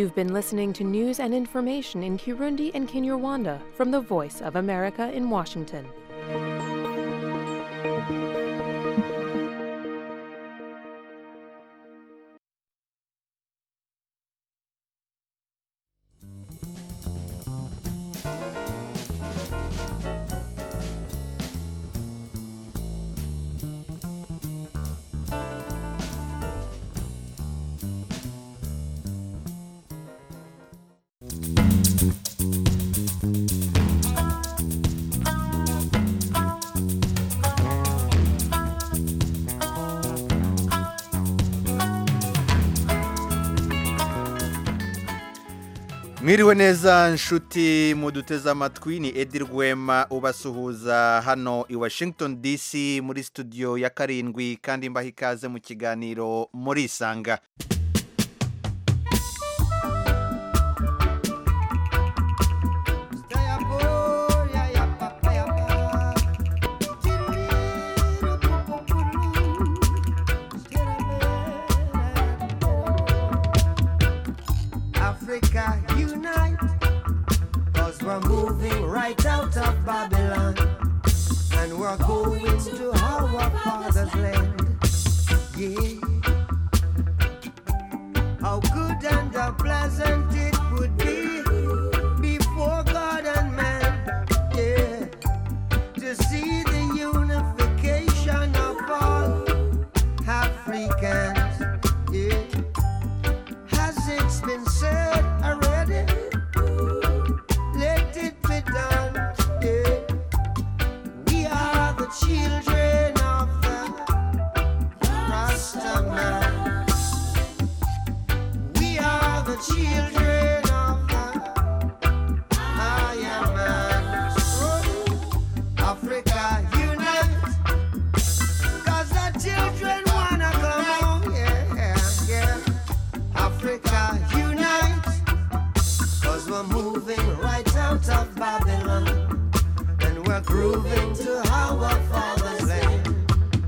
You've been listening to news and information in Kirundi and Kinyarwanda from the Voice of America in Washington. mwiriwe neza nshuti muduteze amatwi ni edi rwema ubasuhuza hano i washington dc muri studio ya karindwi kandi mbaha ikaze mu kiganiro muri isanga Africa unite, cause we're moving right out of Babylon, and we're going to our father's land. Yeah. How good and how pleasant it would be before God and man, yeah, to see the unification of all Africans, yeah. Has it been said already? Let it be done. Yeah. We are the children of the Rastaman. We are the children of the Iron Man. So, Africa unite. Cause the children wanna come home. Yeah, yeah. Africa unite, cause we're moving right out of Babylon, and we're grooving to our father's land.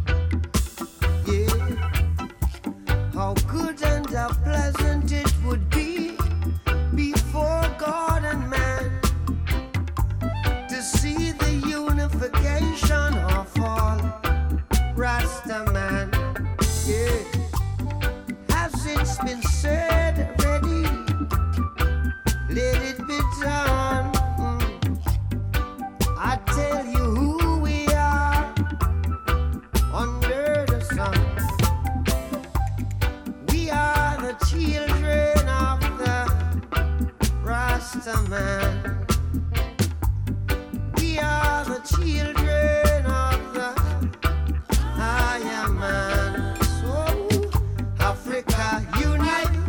Yeah, how good and how pleasant it would be before God and man to see the unification of all Rastaman. Yeah. Has it been said already? Let it be done. Mm. I tell you who we are under the sun. We are the children of the Rastaman. We are the children of the Iron Man. So Africa unite,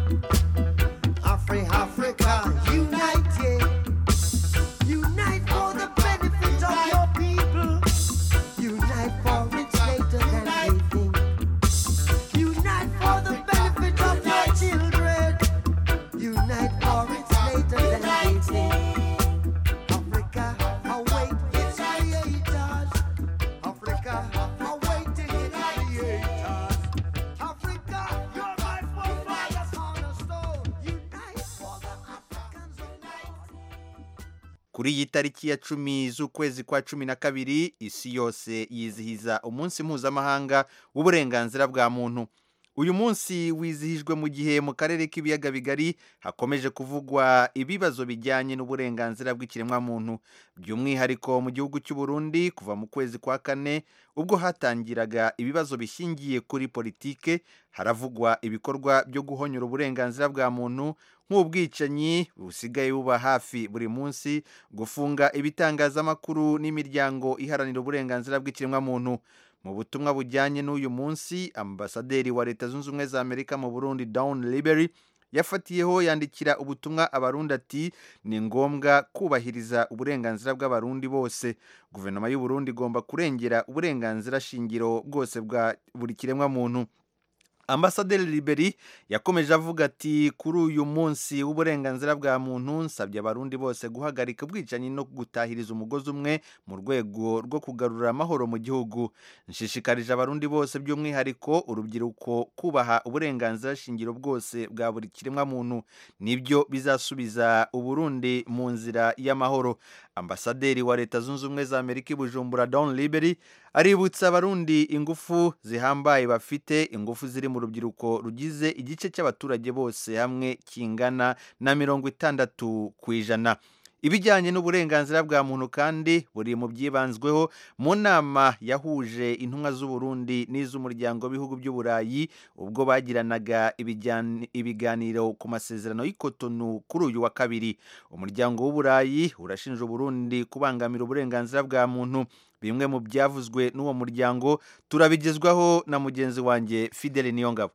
Afri Africa unite, yeah. Unite for the benefit of your people. Unite for it's later than they think. Unite for the benefit of your children. Unite for it's later than they think. Africa, await its creators. Africa, awaiting its creators. Africa, you're my forefathers cornerstone. Unite for the Africans unite. kuri iyi tariki ya cumi z'ukwezi kwa cumi na kabiri isi yose yizihiza umunsi mpuzamahanga w'uburenganzira bwa muntu uyu munsi wizihijwe mu gihe mu karere k'ibiyaga bigari hakomeje kuvugwa ibibazo bijyanye n'uburenganzira bw'ikiremwamuntu by'umwihariko mu gihugu cy'u Burundi kuva mu kwezi kwa kane ubwo hatangiraga ibibazo bishingiye kuri politike haravugwa ibikorwa byo guhonyora uburenganzira bwa muntu nk'ubwicanyi busigaye buba hafi buri munsi gufunga ibitangazamakuru n'imiryango iharanira uburenganzira bw'ikiremwamuntu mu butumwa bujyanye n'uyu munsi ambasaderi wa leta zunze ubumwe za amerika mu burundi down libery yafatiyeho yandikira ubutumwa abarundi ati ni ngombwa kubahiriza uburenganzira bw'abarundi bose guverinoma y'u Burundi igomba kurengera uburenganzira shingiro bwose bwa buri kiremwa muntu ambasaderi liberi yakomeje avuga ati kuri uyu munsi w'uburenganzira bwa muntu nsabye abarundi bose guhagarika ubwicanyi no gutahiriza umugozi umwe mu rwego rwo kugarura amahoro mu gihugu nshishikarije abarundi bose by'umwihariko urubyiruko kubaha uburenganzira shingiro bwose bwa buri kiremwa muntu nibyo bizasubiza uburundi mu nzira y'amahoro ambasaderi wa leta zunze ubumwe za amerika i bujumbura don liberi aributsa abarundi ingufu zihambaye bafite ingufu ziri mu rubyiruko rugize igice cy'abaturage bose hamwe kingana na mirongo itandatu ku ijana ibijyanye n'uburenganzira bwa muntu kandi buri mu byibanzweho mu nama yahuje intumwa z'uburundi n'iz'umuryango w'ibihugu by'uburayi ubwo bagiranaga ibiganiro ku masezerano y'ikotonu kuri uyu wa kabiri umuryango w'uburayi urashinja uburundi kubangamira uburenganzira bwa muntu bimwe mu byavuzwe n'uwo muryango turabigezwaho na mugenzi wanjye fidele niyongabo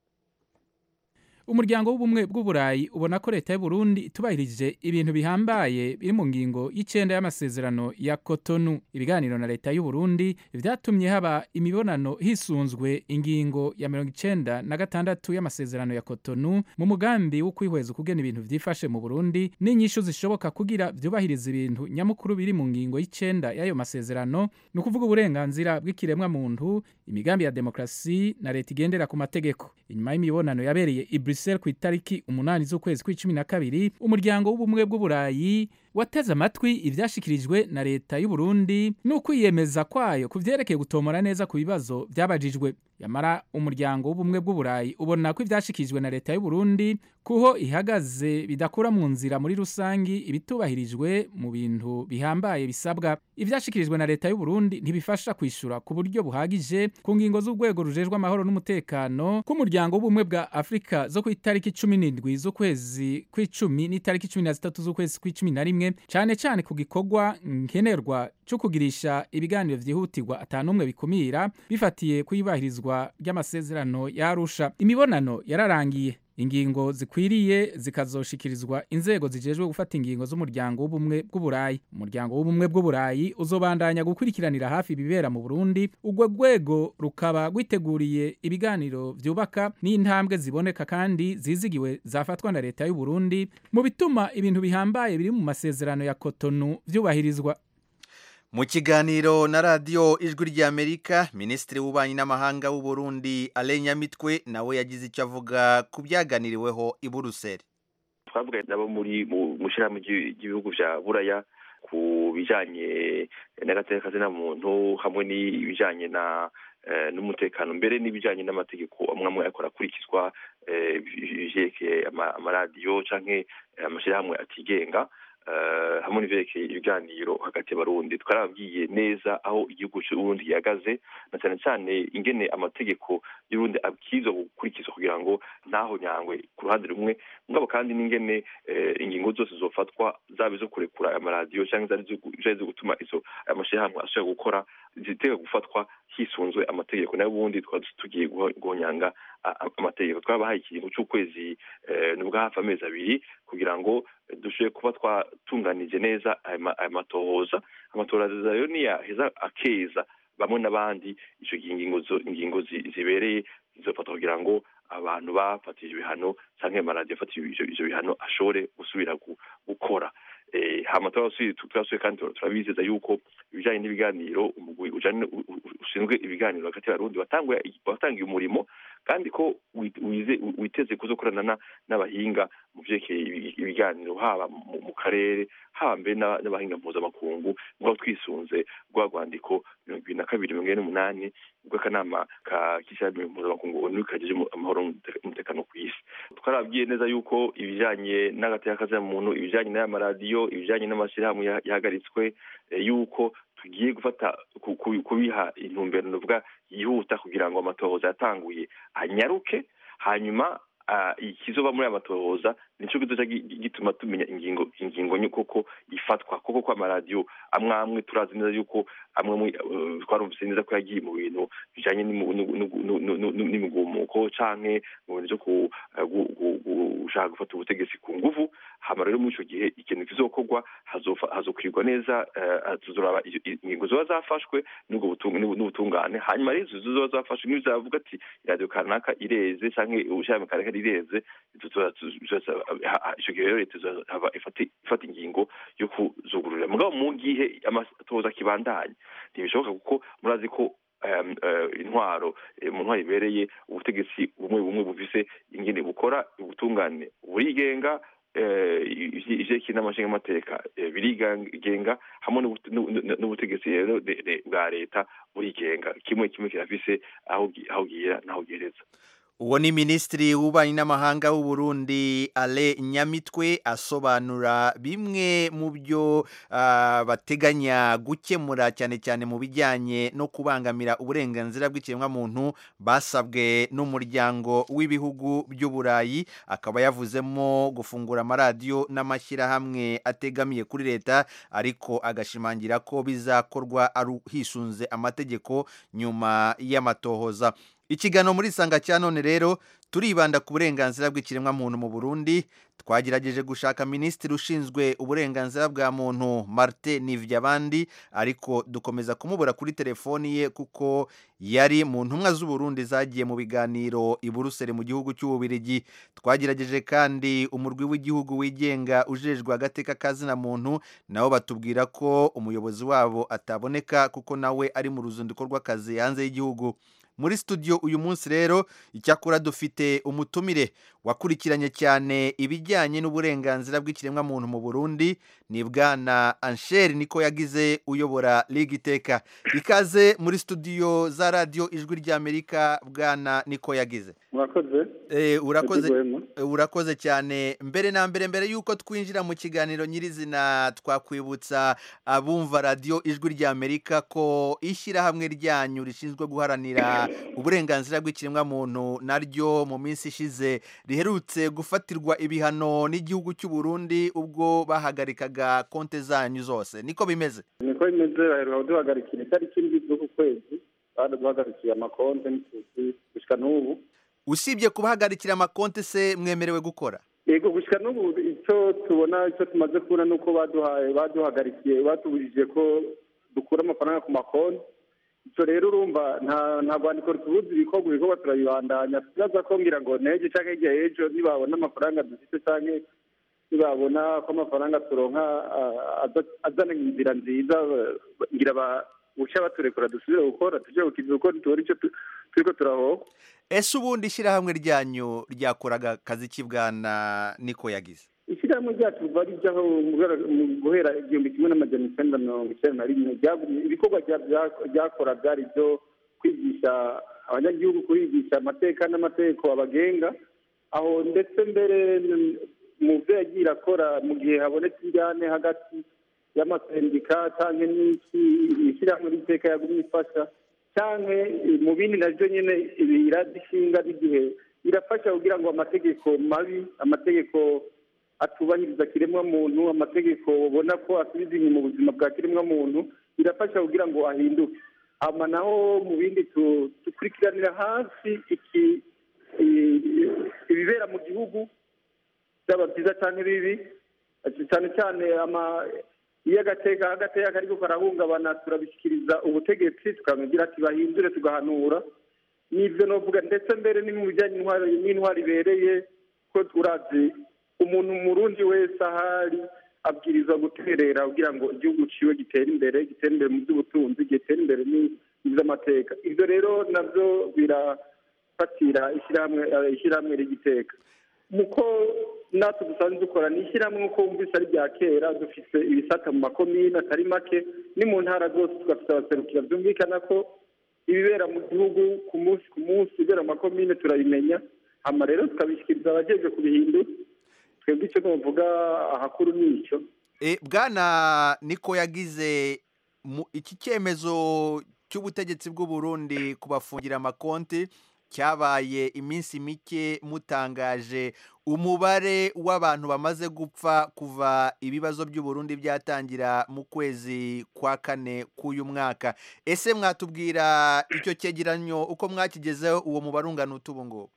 umuryango w'ubumwe bw'uburayi ubona ko leta y'u Burundi itubahirije ibintu bihambaye biri mu ngingo y'icenda y'amasezerano ya Cotonou ibiganiro na leta y'u Burundi vyatumye haba imibonano hisunzwe ingingo ya mirongo icenda na gatandatu y'amasezerano ya Cotonou mu mugambi wo kwihweza ukugena ibintu vyifashe mu Burundi n'inyishu zishoboka kugira vyubahiriza ibintu nyamukuru biri mu ngingo y'icenda y'ayo masezerano ni ukuvuga uburenganzira bw'ikiremwa muntu imigambi ya demokrasi na leta igendera ku mategeko inyuma y'imibonano yabereye i Brussels ku itariki umunani z'ukwezi kw'icumi na kabiri umuryango w'ubumwe bw'uburayi wateze amatwi ivyashikirijwe na leta y'u Burundi n'ukwiyemeza kwayo ku vyerekeye gutomora neza ku bibazo vyabajijwe yamara umuryango w'ubumwe bw'uburayi ubona ko ivyashikirijwe na leta y'u Burundi kuho ihagaze bidakura mu nzira muri rusangi ibitubahirijwe mu bintu bihambaye bisabwa ivyashikirijwe na leta y'u Burundi ntibifasha kwishura ku buryo buhagije ku ngingo z'urwego rujejwe amahoro n'umutekano k'umuryango w'ubumwe bwa Afrika zo ku itariki 17 z'ukwezi kw'icumi n'itariki 13 z'ukwezi kw'icumi na rimwe cyane cyane ku gikorwa nkenerwa cyo kugirisha ibiganiro vyihutirwa atanumwe bikumira bifatiye kuyubahirizwa ry'amasezerano yarusha imibonano yararangiye ingingo zikwiriye zikazoshikirizwa inzego zijejwe gufata ingingo z'umuryango w'ubumwe bw'uburayi umuryango w'ubumwe bw'uburayi uzobandanya gukurikiranira hafi ibibera mu Burundi urwo rwego rukaba rwiteguriye ibiganiro vyubaka n'intambwe ziboneka kandi zizigiwe zafatwa na leta y'u Burundi mu bituma ibintu bihambaye biri mu masezerano ya Cotonou vyubahirizwa mu kiganiro na radiyo ijwi ry'amerika minisitiri w'ububanyi n'amahanga w'u Burundi Alain Nyamitwe nawe yagize icyo avuga ku byaganiriweho i Buruseli twavuganye nabo muri mu ishyirahamwe ry'ibihugu bya buraya ku bijyanye n'agateka kazina muntu hamwe n'ibijyanye na n'umutekano mbere n'ibijyanye n'amategeko amwe amwe akora akurikizwa ibyerekeye amaradiyo cyangwa amashyirahamwe atigenga hamwe n'ibyerekeye ibiganiro hagati y'abarundi twarababwiye neza aho igihugu cy'uburundi gihagaze na cyane cyane ingene amategeko y'urundi abwirizwa gukurikizwa kugira ngo ntaho nyangwe ku ruhande rumwe mugabo kandi n'ingene ingingo zose zofatwa zaba izo kurekura amaradiyo cyangwa zari zo gutuma izo amashyirahamwe ashobora gukora zitega gufatwa hisunzwe amategeko nayo ubundi twaba tugiye guhonyanga amategeko twabahaye ikiringo cy'ukwezi nubwo hafi amezi abiri kugira ngo dushobore kuba twatunganije neza aya matohoza amatohoza rero niyaheza akeza bamwe n'abandi icyo gihe ingingo zibereye zizofatwa kugira ngo abantu bafatije ibihano cyangwa amaradiyo afatije ibyo bihano ashobore gusubira gukora hama turasuye kandi turabizeza yuko ibijyanye n'ibiganiro umugwi ushinzwe ibiganiro hagati y'abarundi watangiye umurimo kandi ko witeze kuzokorana n'abahinga mu byerekeye ibiganiro haba mu karere haba mbere n'abahinga mpuzamakungu ngo twisunze rwa rwandiko mirongo ibiri na kabiri mirongo ine n'umunani rw'akanama ka kishyirahamwe mpuzamakungu onu kagejeje amahoro n'umutekano ku isi twarabwiye neza yuko ibijyanye n'agateka kazina muntu ibijyanye n'aya maradiyo ibijyanye n'amashyirahamwe yahagaritswe yuko tugiye gufata kubiha intumbero nuvuga yihuta kugira ngo amatohoza yatanguye anyaruke hanyuma ikizoba muri aya matohoza nico kizoca gi- gi- gituma tumenya ingingo ingingo nyo koko ifatwa koko ko amaradiyo amwe amwe turazi neza yuko amwe amwe eh, twarumvise neza ko yagiye mu bintu bijanye n'imu- n'u- n'u- n'u- n'u- n'u- n'imigumuko canke mu bintu vyo ku- eh, gu- gu- gu- gushaka gufata ubutegetsi ku nguvu hama rero muri ico gihe ikintu kizokorwa hazofa- hazokwirwa neza eh, tuzoraba iyo- i- ingingo zoba zafashwe n'ubwo butung- n'ubu- n'ubutungane hanyuma rero izo zoba zafashwe niyo zavuga ati radiyo kanaka ireze canke ubushami kanaka rireze tuzoza- tuzoza- ha- ha- ico gihe rero leta izohava ifata ifata ingingo yo kuzugururira mugabo mu gihe amatoza akibandanya ntibishoboka kuko murazi ko em, eh, intwaro eh, mu ntwaro ibereye ubutegetsi bumwe bumwe bufise ingene bukora ubutungane burigenga eh, ivy- ivyerekeye n'amashingamateka eh, birigenga hamwe n'ubut- n'u- n'u- n'ubutegetsi rero de- de- bwa leta burigenga kimwe kimwe kirafise aho gi- aho gihera n'aho gihereza uwo ni minisitiri w'ububanyi n'amahanga w'u Burundi ale nyamitwe asobanura bimwe mu byo ah, bateganya gukemura cyane cyane mu bijyanye no kubangamira uburenganzira bw'ikiremwamuntu basabwe n'umuryango w'ibihugu by'uburayi akaba yavuzemo gufungura amaradiyo n'amashyirahamwe ategamiye kuri leta ariko agashimangira ko bizakorwa ari hisunze amategeko nyuma y'amatohoza ikiganiro muri isanga cya none rero turibanda ku burenganzira bw'ikiremwamuntu mu burundi twagerageje gushaka minisitiri ushinzwe uburenganzira bwa muntu martin nivyabandi ariko dukomeza kumubura kuri telefoni ye kuko yari mu ntumwa z'uburundi zagiye mu biganiro i buruseli mu gihugu cy'ububirigi twagerageje kandi umurwi w'igihugu wigenga ujejwe agateka kazina muntu nabo batubwira ko umuyobozi wabo ataboneka kuko nawe ari mu ruzinduko rw'akazi hanze y'igihugu muri studio uyu munsi rero icyakora dufite umutumire wakurikiranye cyane ibijyanye n'uburenganzira bw'ikiremwamuntu mu burundi ni bwana ansheri niko yagize uyobora liga iteka ikaze muri studio za radiyo ijwi ry'amerika bwana niko yagize murakoze Eh, urakoze Yego, eh, urakoze cyane mbere na mbere mbere yuko twinjira mu kiganiro nyirizina twakwibutsa abumva radiyo ijwi ry'amerika ko ishyirahamwe ryanyu rishinzwe guharanira uburenganzira bw'ikiremwamuntu naryo mu minsi ishize riherutse gufatirwa ibihano n'igihugu cy'u Burundi ubwo bahagarikaga konte zanyu zose niko bimeze niko bimeze baheruka kuduhagarikira itariki ndwi z'uku kwezi baduhagarikiye amakonte n'itusi gushika n'ubu usibye kubahagarikira amakonte se mwemerewe gukora yego gushika n'ubu icyo tubona icyo tumaze kubona ni uko baduhaye baduhagarikiye batubujije ko dukura amafaranga ku makonti icyo rero urumva nta nta rwandiko rutubuza ibikorwa ibikorwa turabibandanya tubaza ko ngira ngo nejo cyangwa hirya y'ejo nibabona amafaranga dufite cyangwa nibabona ko amafaranga turonka ah, aza- azana inzira nziza ba- ngira ba uca baturekura dusubire gukora tujye gukiza kuko ntitubona icyo tu- turiko turahoka ese ubundi ishyirahamwe ryanyu ryakoraga akazi ki bwana niko yagize ishyirahamwe ryacu riva rijyaho mu guhera- mu guhera igihumbi kimwe n'amajana icyenda mirongo icyenda na rimwe ryagumye- ibikorwa rya- bya- ryakora byari ibyo kwigisha abanyagihugu kubigisha amateka n'amategeko abagenga aho ndetse mbere n- mu byo yagiye irakora mu gihe habonetse injyane hagati y'amasendika cyangwa n'iki ishyirahamwe ry'iteka yagumye ifasha cyangwa mu bindi nabyo nyine ibi iradishinga n'igihe irafasha kugira ngo amategeko mabi amategeko atubahiriza kiremwamuntu amategeko ubona ko asubiza inyuma ubuzima bwa kiremwamuntu birafasha kugira ngo ahinduke hama naho mu bindi tu- dukurikiranira hafi iki i- ibibera mu gihugu byaba byiza cyane bibi cyane cyane ama iyo agateka agateka kariko karahungabana turabishyikiriza ubutegetsi tukamubwira ati bahindure tugahanura n'ibyo novuga ndetse mbere ni mu bijyanye n'intwari n'intwari ibereye ko turazi umuntu murundi wese ahari abwirizwa guterera kugira ngo igihugu ciwe gitere imbere gitere imbere mu by'ubutunzi gitere imbere n'iby'amateka ibyo rero nabyo birafatira ishyirahamwe eh, ishyirahamwe rigiteka muko natwe dusanzwe dukora ni ishyirahamwe nk'uko wumvise ari rya kera dufite ibisata mu makomine atari make ni mu ntara zose tugafite abaserukira byumvikana ko ibibera mu gihugu ku munsi ku munsi ibibera mu makomine turabimenya hama rero tukabishyikiriza abajejwe kubihindura twebwe icyo tuvuga ahakuru ni icyo E, bwana niko yagize mu- iki cyemezo cy'ubutegetsi bw'u Burundi kubafungira amakonti cyabaye iminsi mike mutangaje umubare w'abantu bamaze gupfa kuva ibibazo by'uburundi byatangira mu kwezi kwa kane k'uyu mwaka ese mwatubwira icyo cyegeranyo uko mwakigezeho uwo mubare ungana utu ubu ngubu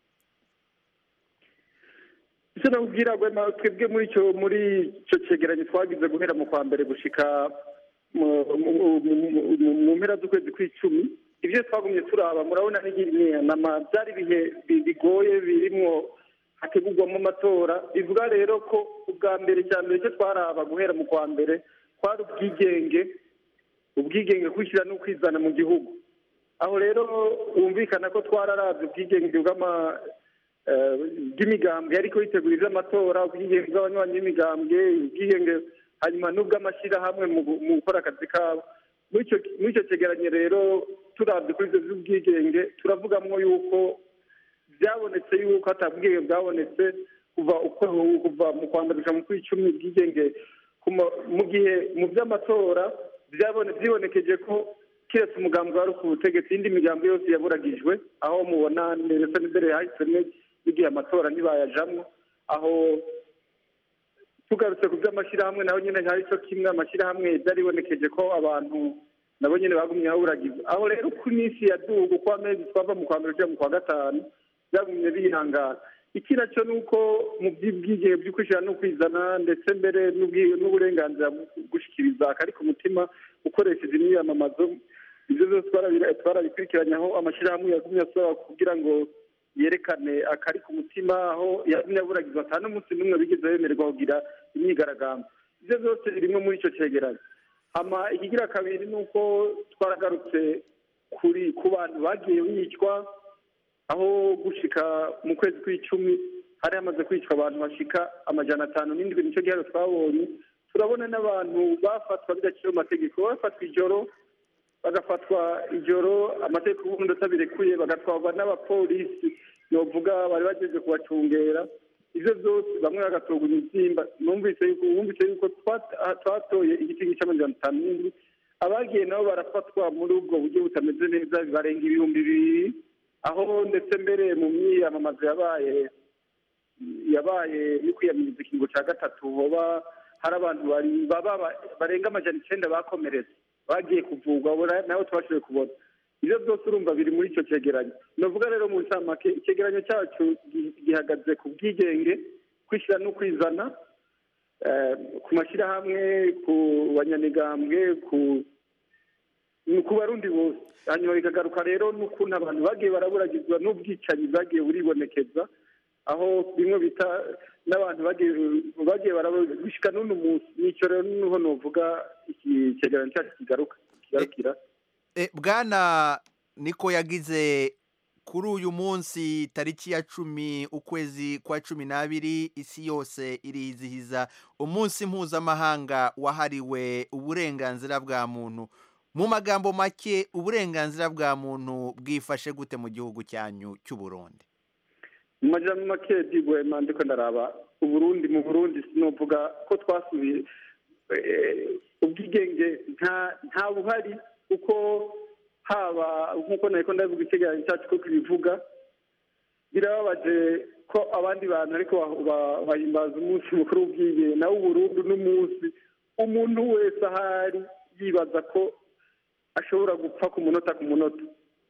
icyo nakubwira Rwema, twebwe muri icyo muri icyo cyegeranyo twagize guhera mu kwa mbere gushika mu- mu- mu- mu- mu mpera z'ukwezi kw'icumi ibyo twagumye turaba murabona n'inama byari ibihe bi- bigoye birimwo hategurwamo amatora bivuga rero ko ubwa mbere cya mbere icyo twaraba guhera mu kwa mbere kwari ubwigenge ubwigenge kwishyira no kwizana mu gihugu aho rero wumvikana ko twararabye ubwigenge bw'ama eh, bw'imigambwe ariko yitegura iby'amatora ubwigenge bw'abanywanyi b'imigambwe ubwigenge hanyuma n'ubw'amashyirahamwe mu gu- mu gukora akazi kabo muri icyo muri icyo cyegeranyo rero turabye kuri ibyo by'ubwigenge turavugamo yuko byabonetse yuko atabwigenge bwabonetse kuva uko kuva mu kwa mbere gushika mu kw'icumi ubwigenge ku ma- mu gihe mu by'amatora byabone byibonekeje ko kiretse umugambi wari ku butegetsi indi migambi yose yaburagijwe aho mubona ndetse n'imbere yahisemo n'igihe amatora ntibayajamwo aho tugarutse ku by'amashyirahamwe naho nyine hari cyo kimwe amashyirahamwe byaribonekeje ko abantu nabo nyine bagumye baburagiza aho rero ku minsi ya dugu uko amezi twava mu kwa mbere ujya mu kwa gatanu byagumye bihangana iki nacyo ni uko mu by'ubwigenge byo kwishyira no kwizana ndetse mbere n'ubwi- n'uburenganzira bwo gushyikiriza akari ku mutima ukoresheje imyiyamamazo ibyo byose twarabira- twarabikurikiranye aho amashyirahamwe yagumye asaba kugira ngo yerekane akari ku mutima aho yagumye aburagiza atanu n'umunsi n'umwe bigeze bemererwa kugira imyigaragambyo ibyo byose birimo muri icyo cyegeranyo hama ikigira kabiri ni uko twaragarutse kuri ku bantu bagiye bicwa aho gushika mu kwezi kw'icumi hari hamaze kwicwa abantu bashika amajana atanu n'indwi nicyo gihano twabonye turabona n'abantu bafatwa bidaciye mu mategeko bafatwa ijoro bagafatwa ijoro amategeko y'ubundi atabirekuye bagatwarwa n'abapolisi novuga bari bageze kubacungera ibyo byose bamwe bagatorwa imibyimba numvise yuko wumvise yuko twata- twatoye igiti cy'amajana atanu n'indwi abagiye nabo barafatwa muri ubwo buryo butameze neza barenga ibihumbi bibiri aho ndetse mbere mu myiyamamazo yabaye yabaye yo kwiyamiriza ikiringo cya gatatu hoba hari abantu bari baba ba- barenga amajana icyenda bakomeretse bagiye kuvurwa bora- nabo tubashoboye kubona ibyo byose urumva biri muri icyo cyegeranyo navuga rero mu ncamake icyegeranyo cyacu gi- gihagaze ku bwigenge kwishyira no kwizana eh, ku mashyirahamwe ku banyamigambwe ku ni ku barundi bose hanyuma bikagaruka rero n'ukuntu abantu bagiye baraburagizwa n'ubwicanyi bwagiye buribonekeza aho bimwe bita n'abantu bagiye bagiye barabishika n'uno munsi nicyo rero niho novuga iki cyegeranyo cyacu kigaruka kigarukira E, bwana niko yagize kuri uyu munsi tariki ya cumi ukwezi kwa cumi n'abiri isi yose irizihiza umunsi mpuzamahanga wahariwe uburenganzira bwa muntu mu magambo make uburenganzira bwa muntu bwifashe gute mu gihugu cyanyu cy'u Burundi mu majambo make digwema ndiko ndaraba uburundi mu burundi sinovuga ko twasubiye eh, ubwigenge nta nta buhari kuko haba nk'uko nariko ndavuga icyegeranyo cyacu ko kibivuga birababaje ko abandi bantu ariko ba- ba- bahimbaza umunsi mukuru w'ubwigenge nawe uburundi n'umunsi umuntu wese ahari yibaza ko ashobora gupfa ku munota ku munota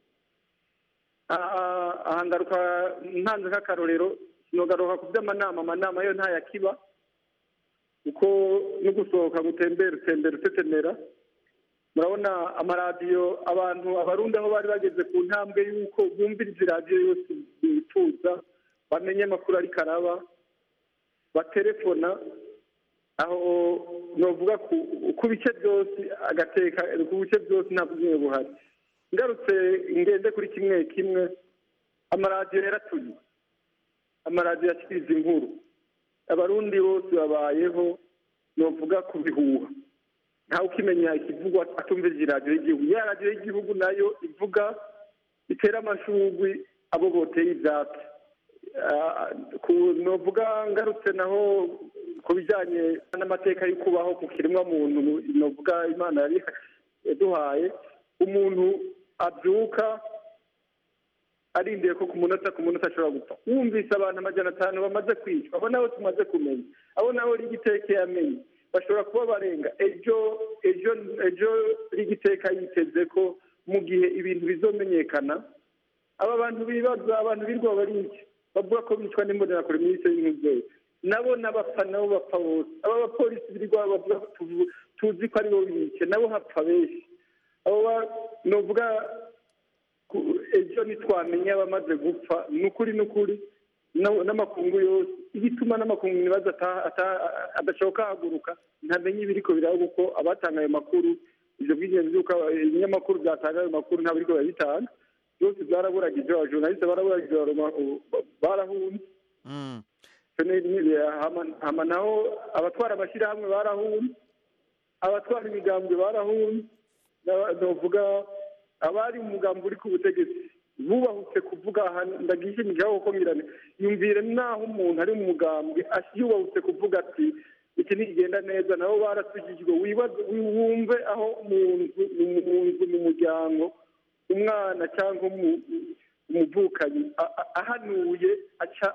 aha aha ngaruka ntanze nk'akarorero sinogaruka ku by'amanama amanama yo ntayakiba kuko no gusohoka gutembera utembera utetemera murabona amaradiyo abantu abarundi aho bari bageze ku ntambwe y'uko bumviriza iradiyo yose bifuza bamenye amakuru ariko araba baterefona aho novuga ku ku bice byose agateka ku bice byose nta bumwe buhari ngarutse ngende kuri kimwe kimwe amaradiyo yaratuye amaradiyo yashyikiriza inkuru abarundi bose babayeho novuga ku bihuha ntawe ukimenya ikivugwa atumviriza iradiyo y'igihugu ya radiyo y'igihugu nayo ivuga itera amashugwi abo boteye ibyatsi Ah, ku- novuga ngarutse naho ku bijyanye n'amateka yo kubaho ku kiremwa muntu novuga imana yari yaduhaye umuntu abyuka arindiye ko ku munota ku munota ashobora gupfa wumvise abantu amajana atanu bamaze kwicwa abo nabo tumaze kumenya abo nabo rigiteke yamenye bashobora kuba barenga ejo ejo ejo rigiteka yiteze ko mu gihe ibintu bizomenyekana aba bantu bibaza abantu birwa bariki bavuga ko bicwa n'imbonerakure muri icyo y'inkuzeyi nabo n'abapfa nabo bapfa bose aba bapolisi birirwa bavuga ko tuvu- tuzi ko aribo bice nabo hapfa benshi abo ba- novuga ku- ejo ntitwamenya abamaze gupfa ni ukuri ni ukuri na- n'amakungu yose igituma n'amakungu nibaza ata- ata- adashoboka haguruka ntamenye ibiriko biraba kuko abatanga ayo makuru ivyo bw'ingenzi yuko ibinyamakuru byatanga ayo makuru nta biriko birabitanga byose byaraburagije abajournaliste baraburagije baroma- barahunze Fene- ni- hama- hama naho abatwara amashyirahamwe barahunze abatwara imigambwe barahunze Na- novuga abari mu mugambi uri ku butegetsi bubahutse kuvuga aha ndagishimikiyeho kuko ngirane yumvire naho umuntu ari mu mugambwe as- yubahutse kuvuga ati iki ntigenda neza nabo barasugijwe wibaze wumve aho mu nzu mu nzu mu muryango umwana cyangwa umu- umuvukanyi a- a- ahanuye aca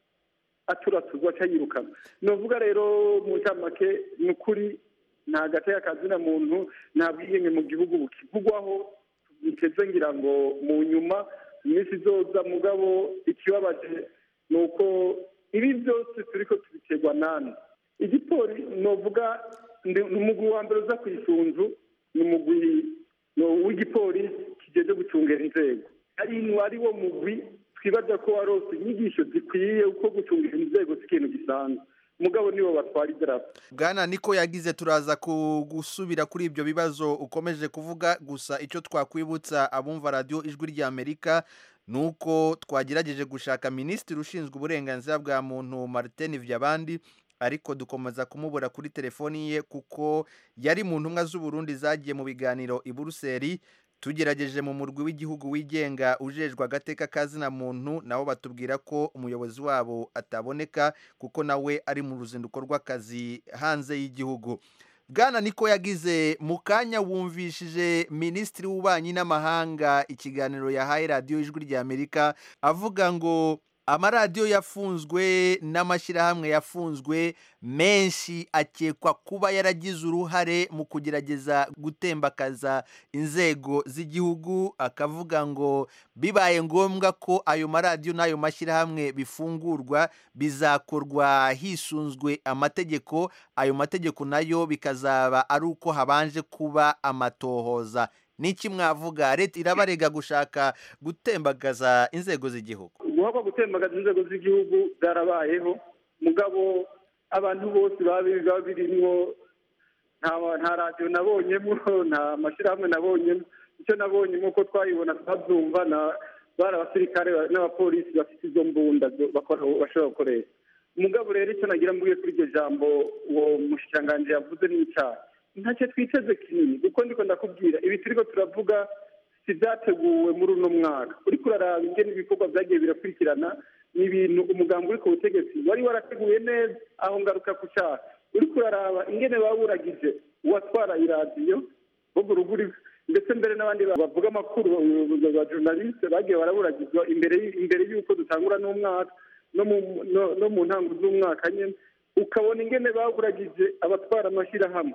aturatuzwa aca yirukana novuga rero mu ncamake ni ukuri nta gateka kazina muntu nta bwiyenge mu gihugu bukivugwaho biteze ngira ngo mu nyuma iminsi izoza mugabo ikibabaje ni uko ibi byose turiko tubiterwa nani igipori novuga ndi- ni umugwi wa mbere uza ku isunzu ni umugwi no- w'igipolisi kijeje gucungera inzego ari ari wo mugwi twibaza ko warose inyigisho zikwiye uko gucungera inzego si ikintu gisanzwe mugabo nibo batwara idarapo bwana niko yagize turaza ku- gusubira kuri ibyo bibazo ukomeje kuvuga gusa icyo twakwibutsa abumva radiyo ijwi ry'amerika ni uko twagerageje gushaka minisitiri ushinzwe uburenganzira bwa muntu martin vyabandi ariko dukomeza kumubura kuri telefoni ye kuko yari mu ntumwa z'uburundi zagiye mu biganiro i buruseli tugerageje mu murwi w'igihugu wigenga ujejwe agateka kazina muntu nabo batubwira ko umuyobozi wabo ataboneka kuko nawe ari mu ruzinduko rw'akazi hanze y'igihugu bwana niko yagize mu kanya wumvishije minisitiri w'ububanyi n'amahanga ikiganiro yahaye radiyo ijwi ry'amerika avuga ngo amaradiyo yafunzwe n'amashyirahamwe yafunzwe menshi akekwa kuba yaragize uruhare mu kugerageza gutembakaza inzego z'igihugu akavuga ngo bibaye ngombwa ko ayo maradiyo n'ayo mashyirahamwe bifungurwa bizakorwa hisunzwe amategeko ayo mategeko nayo bikazaba ari uko habanje kuba amatohoza niki mwavuga leta irabarega gushaka gutembagaza inzego z'igihugu guhabwa gutembagaza inzego z'igihugu byarabayeho mugabo abantu bose baba birimwo nta nta radiyo nabonyemo nta mashyirahamwe nabonyemo icyo nabonyemo uko twayibona twabyumva na bari abasirikare n'abapolisi bafite izo mbunda zo bakora- bashobora gukoresha mugabo rero icyo nagira mvuge kuri iryo jambo uwo mushikiranganji yavuze ni icyaha ntacyo twiteze kinini kuko ndiko ndakubwira ibi turiko turavuga si byateguwe muri uno mwaka uriko uraraba ingene ibikorwa byagiye birakurikirana ni ibintu umugambi uri ku butegetsi wari warateguye neza aho ngaruka ku cyaha uriko uraraba ingene baburagije uwatwara iradiyo bogo ruguri ndetse mbere n'abandi bavuga amakuru ba journaliste bagiye baraburagizwa imbere y- imbere y'uko dutangura n'umwaka no mu no- no mu ntango z'umwaka nyene ukabona ingene baburagije abatwara amashyirahamwe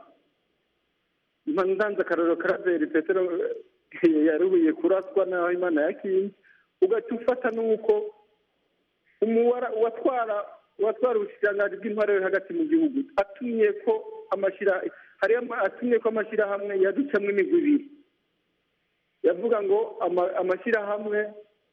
ndanze akarorero karaveri petero eh, yarubiye kuraswa naho imana yakinze ugaca ufata n'uko umuwara uwatwara uwatwara ubushikiranganji bw'intwaro yo hagati mu gihugu atumye ko amashyira hariyo ama- atumye ko amashyirahamwe yaducamwo imigwi ibiri yavuga ngo ama- amashyirahamwe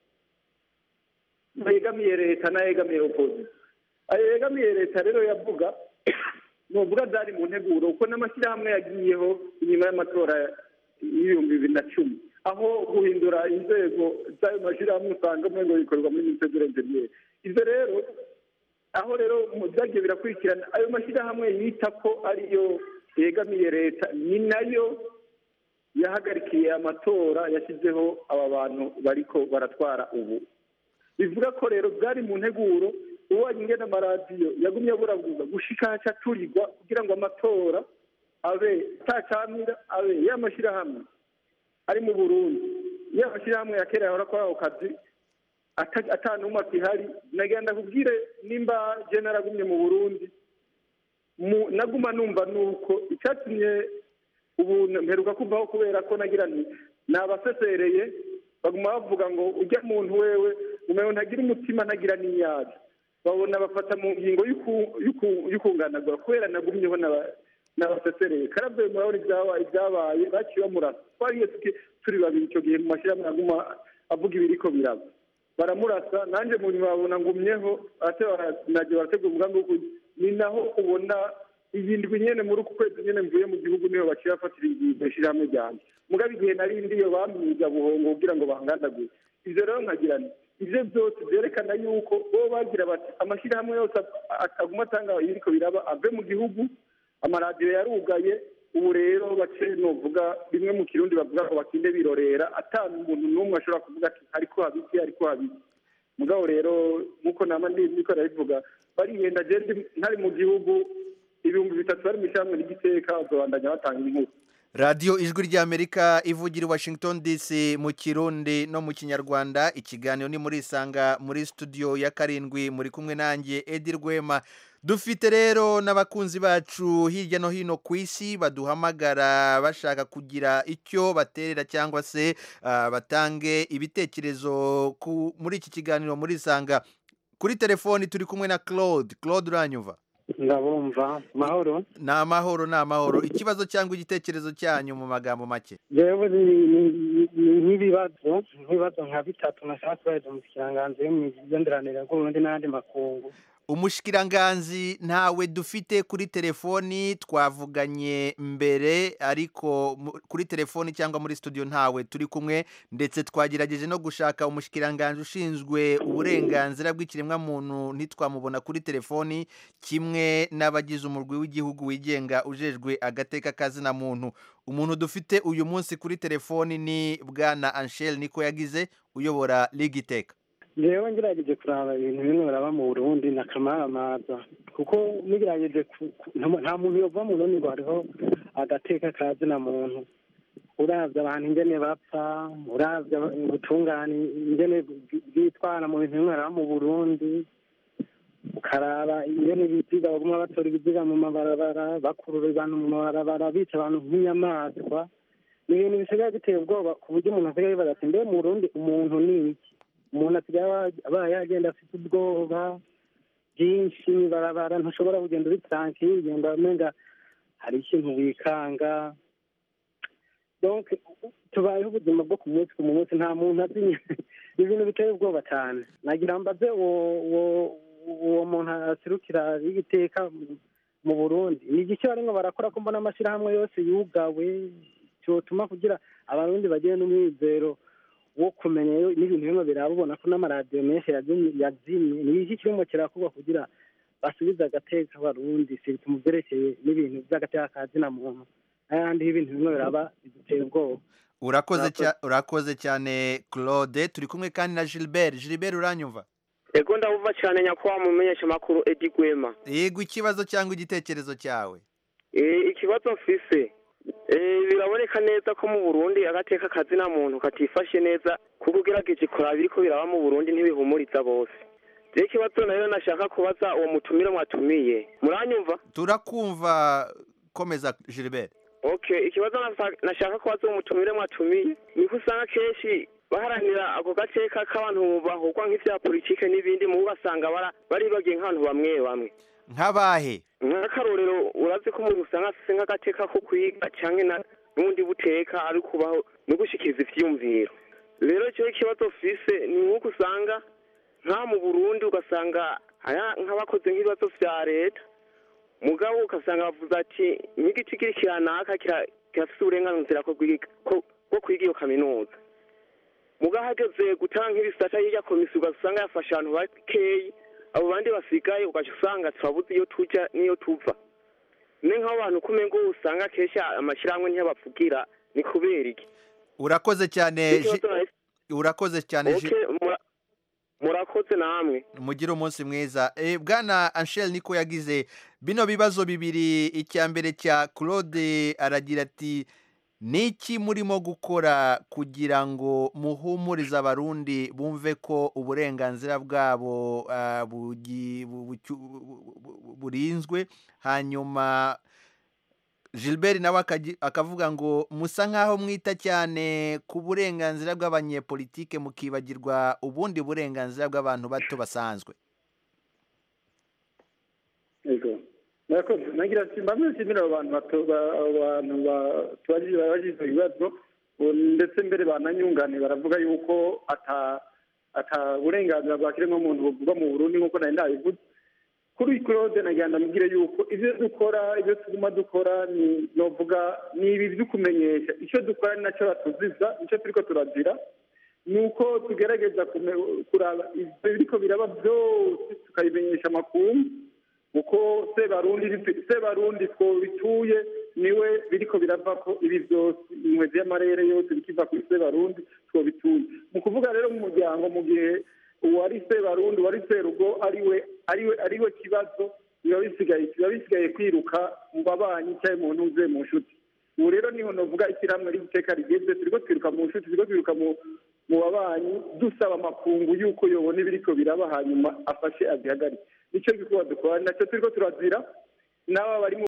yegamiye leta n'ayegamiye opozisiyo ayo yegamiye leta rero yavuga nuvuga byari mu nteguro kuko n'amashyirahamwe yagiyeho inyuma y'amatora y'ibihumbi bibiri na cumi aho guhindura inzego z'ayo mashyirahamwe usanga ngo bikorwa muri minisiteri y'injeniyeri ibyo rero aho rero mu byagiye birakurikirana ayo mashyirahamwe yita ko ariyo yegamiye leta ni nayo yahagarikiye amatora yashyizeho aba bantu bariko baratwara ubu bivuga ko rero byari mu nteguro ubonye ingene amaradiyo yagumye aburabuza gushika haca turirwa kugira ngo amatora abe atacamira abe y'amashyirahamwe ari mu burundi y'amashyirahamwe ya kera yahora akora ako kazi ata- ata n'umwe akihari nagenda kubwire nimba je naragumye mu burundi mu- naguma numva nuko icyatumye ubu mperuka kuvaho kubera ko nagira nti nabasesereye baguma bavuga ngo ujya muntu wewe umewe ntagira umutima ntagira n'inyari babona bafata mu ngingo y'uku- y'uku- y'ukunganagura kubera nagumyeho naba- nabasesereye karavuye murabona ibyabaye ibyabaye baciye bamurasa twariye tuki- turi babiri icyo gihe mu mashyirahamwe aguma avuga ibiriko biraba baramurasa nanjye mu nyuma babona ngumyeho ate nagiye barategura umugambi wo ku- ni naho ubona iyi ndwi nyene muri uku kwezi nyene mvuye mu gihugu niho baciye bafatira ingingo ishyirahamwe ryanjye mugabo igihe nari ndiyo bamwiga buhongo kugira ngo bangandagure ivyo rero nkagira nti ivyo byose vyerekana yuko bo bagira bati amashyirahamwe yose a- aguma atanga ibiriko biraba ave mu gihugu amaradiyo yarugaye ubu rero bace novuga bimwe mu kirundi bavuga ngo bakinde birorera ata umuntu n'umwe ashobora kuvuga ati ariko habiki ariko habiki mugabo rero nk'uko nama ndi niko ndabivuga barihenda je ndi- ntari mu gihugu ibihumbi bitatu bari mu ishyirahamwe n'igiteka bazobandanya batanga inkuru radiyo ijwi ry'amerika ivugira i washington dc mu kirundi no mu kinyarwanda ikiganiro ni muri isanga muri studio ya karindwi muri kumwe nanjye edi rwema dufite rero n'abakunzi bacu hirya no hino ku isi baduhamagara bashaka kugira icyo baterera cyangwa se ah, batange ibitekerezo ku- muri iki kiganiro muri isanga kuri telefoni turi kumwe na claude claude uranyumva ndabumva mahoro ni amahoro ni amahoro ikibazo cyangwa igitekerezo cyanyu mu magambo make jewe ni- ni- ni nk'ibibazo nk'ibibazo nka bitatu nashaka kubaza umushikiranganzi w'imigenderanire bw'uburundi n'ayandi makungu umushikiranganzi ntawe dufite kuri telefoni twavuganye mbere ariko mu- kuri telefoni cyangwa muri studio ntawe turi kumwe ndetse twagerageje no gushaka umushikiranganzi ushinzwe uburenganzira bw'ikiremwamuntu ntitwamubona kuri telefoni kimwe n'abagize umurwi w'igihugu wigenga ujejwe agateka kazina muntu umuntu dufite uyu munsi kuri telefoni ni bwana Anshel niko yagize uyobora ligiteka jewe ngerageje kuraba ibintu bimwe biraba mu burundi na kamaramaza kuko nigerageje ku- ku- nta nta muntu yova mu burundi ngo hariho agateka kazina muntu uravye abantu ingene bapfa uravye aba- ubutungane ingene bwi- bwitwara mu bintu bimwe biraba mu burundi ukaraba ingene ibiziga baguma batora ibiziga mu mabarabara bakurura abantu mu mabarabara bica abantu nk'inyamaswa ni ibintu bisigaye biteye ubwoba ku buryo umuntu asigaye yibaza ati mbe mu burundi umuntu ni iki umuntu asigaye aba- abaye yagenda afite ubwoba byinshi mw'ibarabara ntushobora kugenda uri tranquille ugenda umenga hari ikintu wikanga donc tubayeho ubuzima bwo ku munsi ku munsi nta muntu azi ibintu biteye ubwoba cyane nagira mbaze uwo uwo uwo muntu aserukira y'igiteka mu burundi ni igiki barimo barakora ko mbona amashyirahamwe yose yugawe cyotuma kugira abarundi bagire n'umwizero wo kumenya yo- n'ibintu bimwe biraba ubona ko n'amaradiyo menshi yazimye yazimye ni iki kirimo kirakorwa kugira basubize agateka abarundi sirika mu byerekeye n'ibintu by'agateka ka zina muntu n'ayandi y'ibintu bimwe biraba biduteye ubwoba urakoze cya- urakoze cyane claude turi kumwe kandi na gilbert gilbert uranyumva ego ndabumva cyane nyakubahwa mumenyesha amakuru edi gwema yego ikibazo cyangwa igitekerezo cyawe Eh, ikibazo mfise eh, biraboneka neza ko mu burundi agateka kazina muntu katifashe neza kuko ugerageje kuraba ibiriko biraba mu burundi ntibihumuriza bose rero ikibazo nayo nashaka kubaza uwo mutumire mwatumiye muranyumva turakumva komeza gilbert okay ikibazo nasa- nashaka kubaza uwo mutumire mwatumiye niko usanga kenshi baharanira ako gateka k'abantu bahugwa nk'ivya politike n'ibindi mu ugasanga bara- baribagiye nk'abantu bamwe bamwe nk'abahe nk'akarorero urazi ko umuntu usanga afise nk'agateka ko kwiga canke na n'ubundi buteka ari kubaho no gushikiriza ivyiyumviro rero icyo ikibazo fise ni nk'uko usanga nka mu burundi ugasanga aya nk'abakoze nk'ibibazo vya leta mugabo ugasanga bavuze ati nk'igiti kiri kiranaka kira- kirafise uburenganzira ko kwiga- ko- bwo kwiga iyo kaminuza mugabo hageze gutanga nk'ibisata hirya komisiyo ugasanga yafashe abantu bakeyi abo bandi basigaye ugaca usanga turabuze iyo tuja n'iyo tuva ni nk'abantu kumengo usanga kenshi amashyirahamwe ntiyabavugira ni kubera iki urakoze cyane Gi- Ikibazo nahise- urakoze cyane Gi- Okay, mura- murakoze namwe mugire umunsi mwiza Eh, bwana anshel niko yagize bino bibazo bibiri icya mbere cya claude aragira ati ni iki murimo gukora kugira ngo muhumurize abarundi bumve ko uburenganzira bwabo ah, bugi- bu- bucyu- bu- bu- burinzwe hanyuma gilbert nawe akagi- akavuga ngo musa nk'aho mwita cyane ku burenganzira bw'abanyepolitike mukibagirwa ubundi burenganzira bw'abantu bato basanzwe yego murakoze nagira ati mbamwe nshimira abo bantu bato- ba- abo bantu ba- tubajije babajije ibibazo ubu ndetse mbere bananyunganiye baravuga yuko ata ata burenganzira bwa kiremwamuntu buvugwa mu burundi nk'uko nari ndabivuze kuri claude nagira ndamubwire yuko ibyo dukora ibyo tuguma dukora ni novuga ni ibi byo kumenyesha icyo dukora ni nacyo batuziza icyo turiko turazira ni uko tugerageza kume- kuraba ibyo biriko biraba byose tukabimenyesha amakungu uko sebarundi sebarundi two bituye niwe biriko birava ko ibi byose inkwezi y'amarere yose bikiva kuri sebarundi two bituye mu kuvuga rero mu muryango mu gihe uwari sebarundi uwari serugo ariwe ariwe ariwe kibazo biba bisigaye biba bisigaye kwiruka mu babanyi cyangwa mu ntuze mu nshuti ubu rero niho navuga ishyirahamwe ry'iteka rigeze turiko twiruka mu nshuti turiko twiruka mu mu babanyi dusaba amakungu yuko yobona ibiriko biraba hanyuma afashe azihagarike nicyo gikorwa dukora nacyo turiko turazira n'aba bari mu